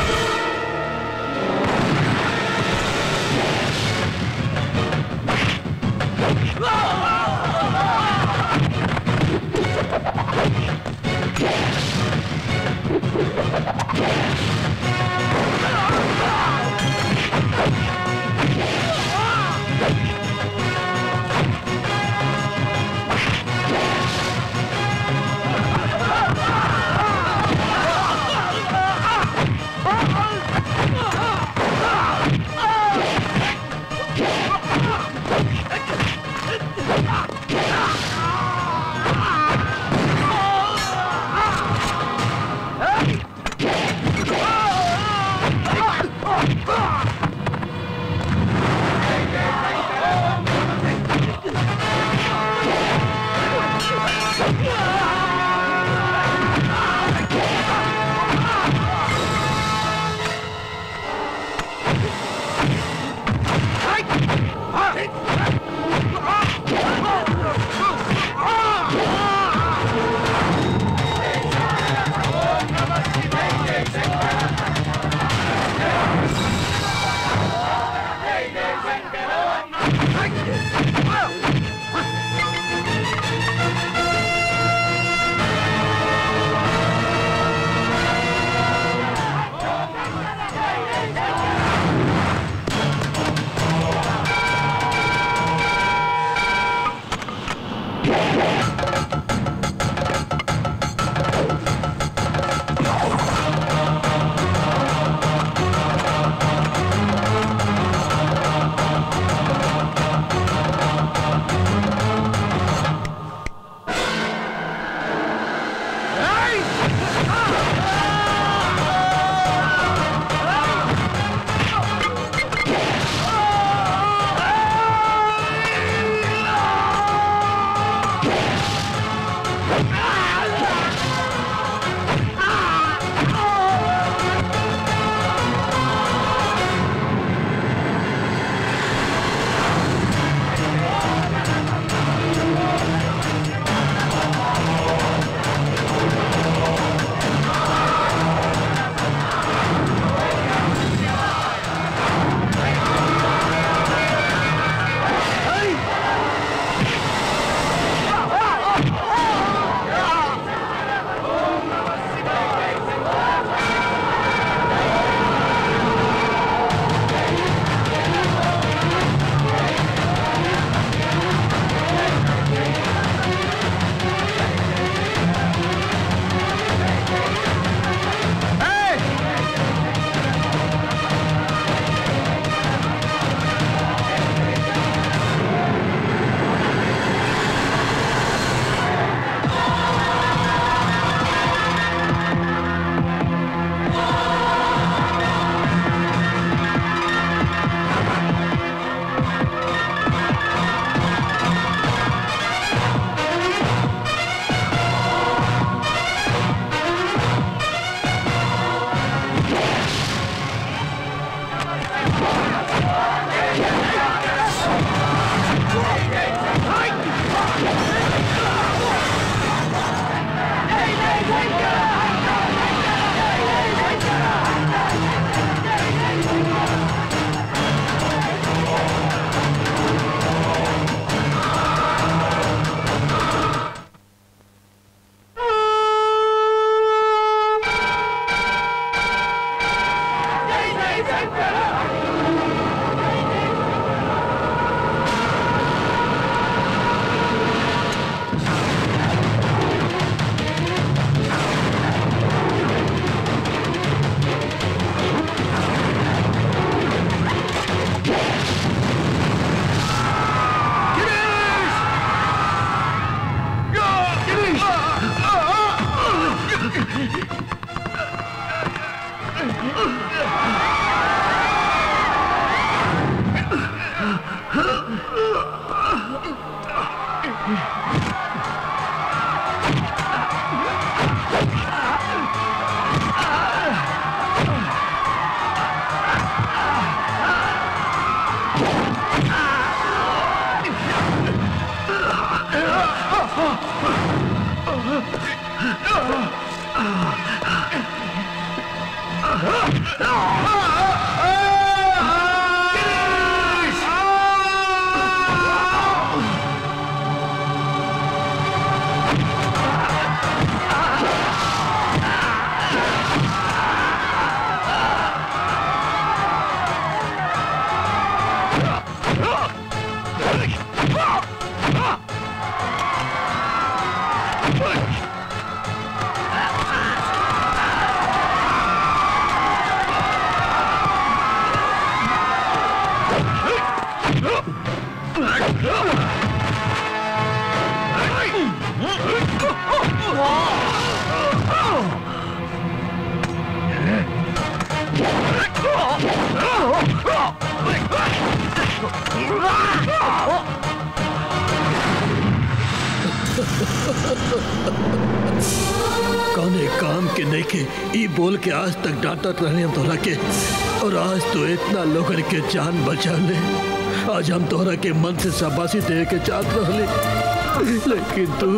कौने काम के नहीं के ई बोल के आज तक डांटत रहने हम तोहरा के और आज तो इतना लोगन के जान बचा ले आज हम तोहरा के मन से शाबाशी दे के चाहत रहले लेकिन तू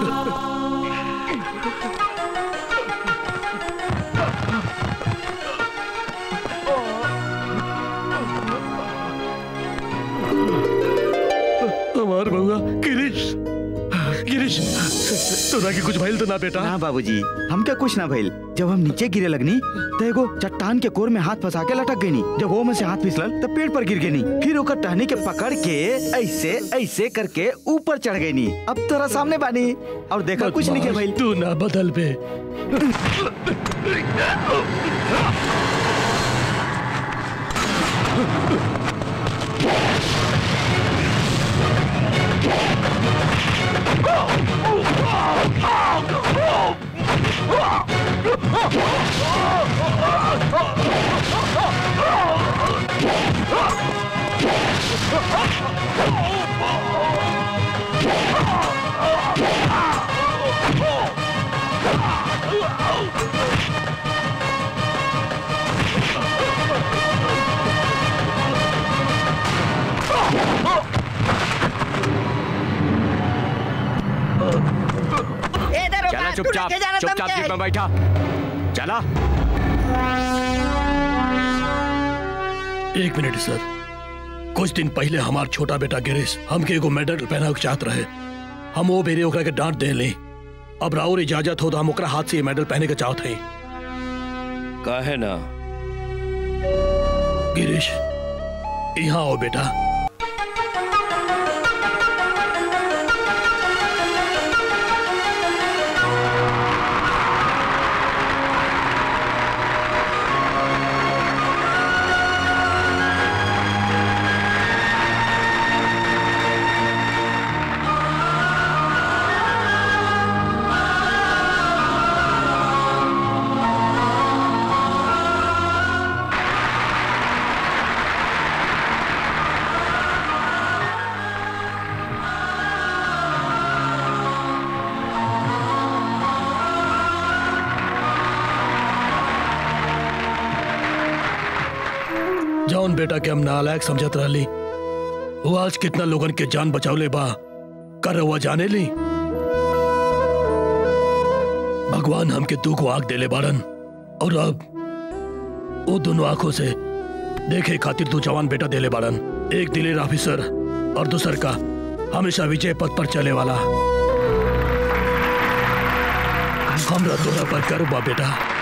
हमार बउआ गिरीश गिरीश तोरा के कुछ भइल तो ना बेटा ना बाबूजी हमके कुछ ना भइल जब हम नीचे गिरे लगनी तो एगो चट्टान के कोर में हाथ फंसा के लटक गई जब वो में से हाथ फिसलल तो पेड़ पर गिर गई फिर ओकर टहनी के पकड़ के ऐसे ऐसे करके ऊपर चढ़ गई अब तोरा सामने बानी और देखा कुछ नहीं के भइल तू ना बदल बे चला चुपचाप चुपचाप जीप में बैठा चला एक मिनट सर कुछ दिन पहले हमार छोटा बेटा गिरीश हमके एगो मेडल पहना के चाहत रहे हम वो बेरे ओकरा के डांट दे ली अब राउर इजाजत हो तो हम ओकरा हाथ से ये मेडल पहने के चाहत हई काहे ना गिरीश यहाँ आओ बेटा जौन बेटा के हम नालायक समझत रहली वो आज कितना लोगन के जान बचावले बा कर हुआ जाने ली भगवान हमके दू को आंख देले बाड़न और अब वो दोनों आंखों से देखे खातिर तू जवान बेटा देले बाड़न एक दिलेर ऑफिसर और दूसर का हमेशा विजय पथ पर चले वाला हमरा तोरा पर गर्व बा बेटा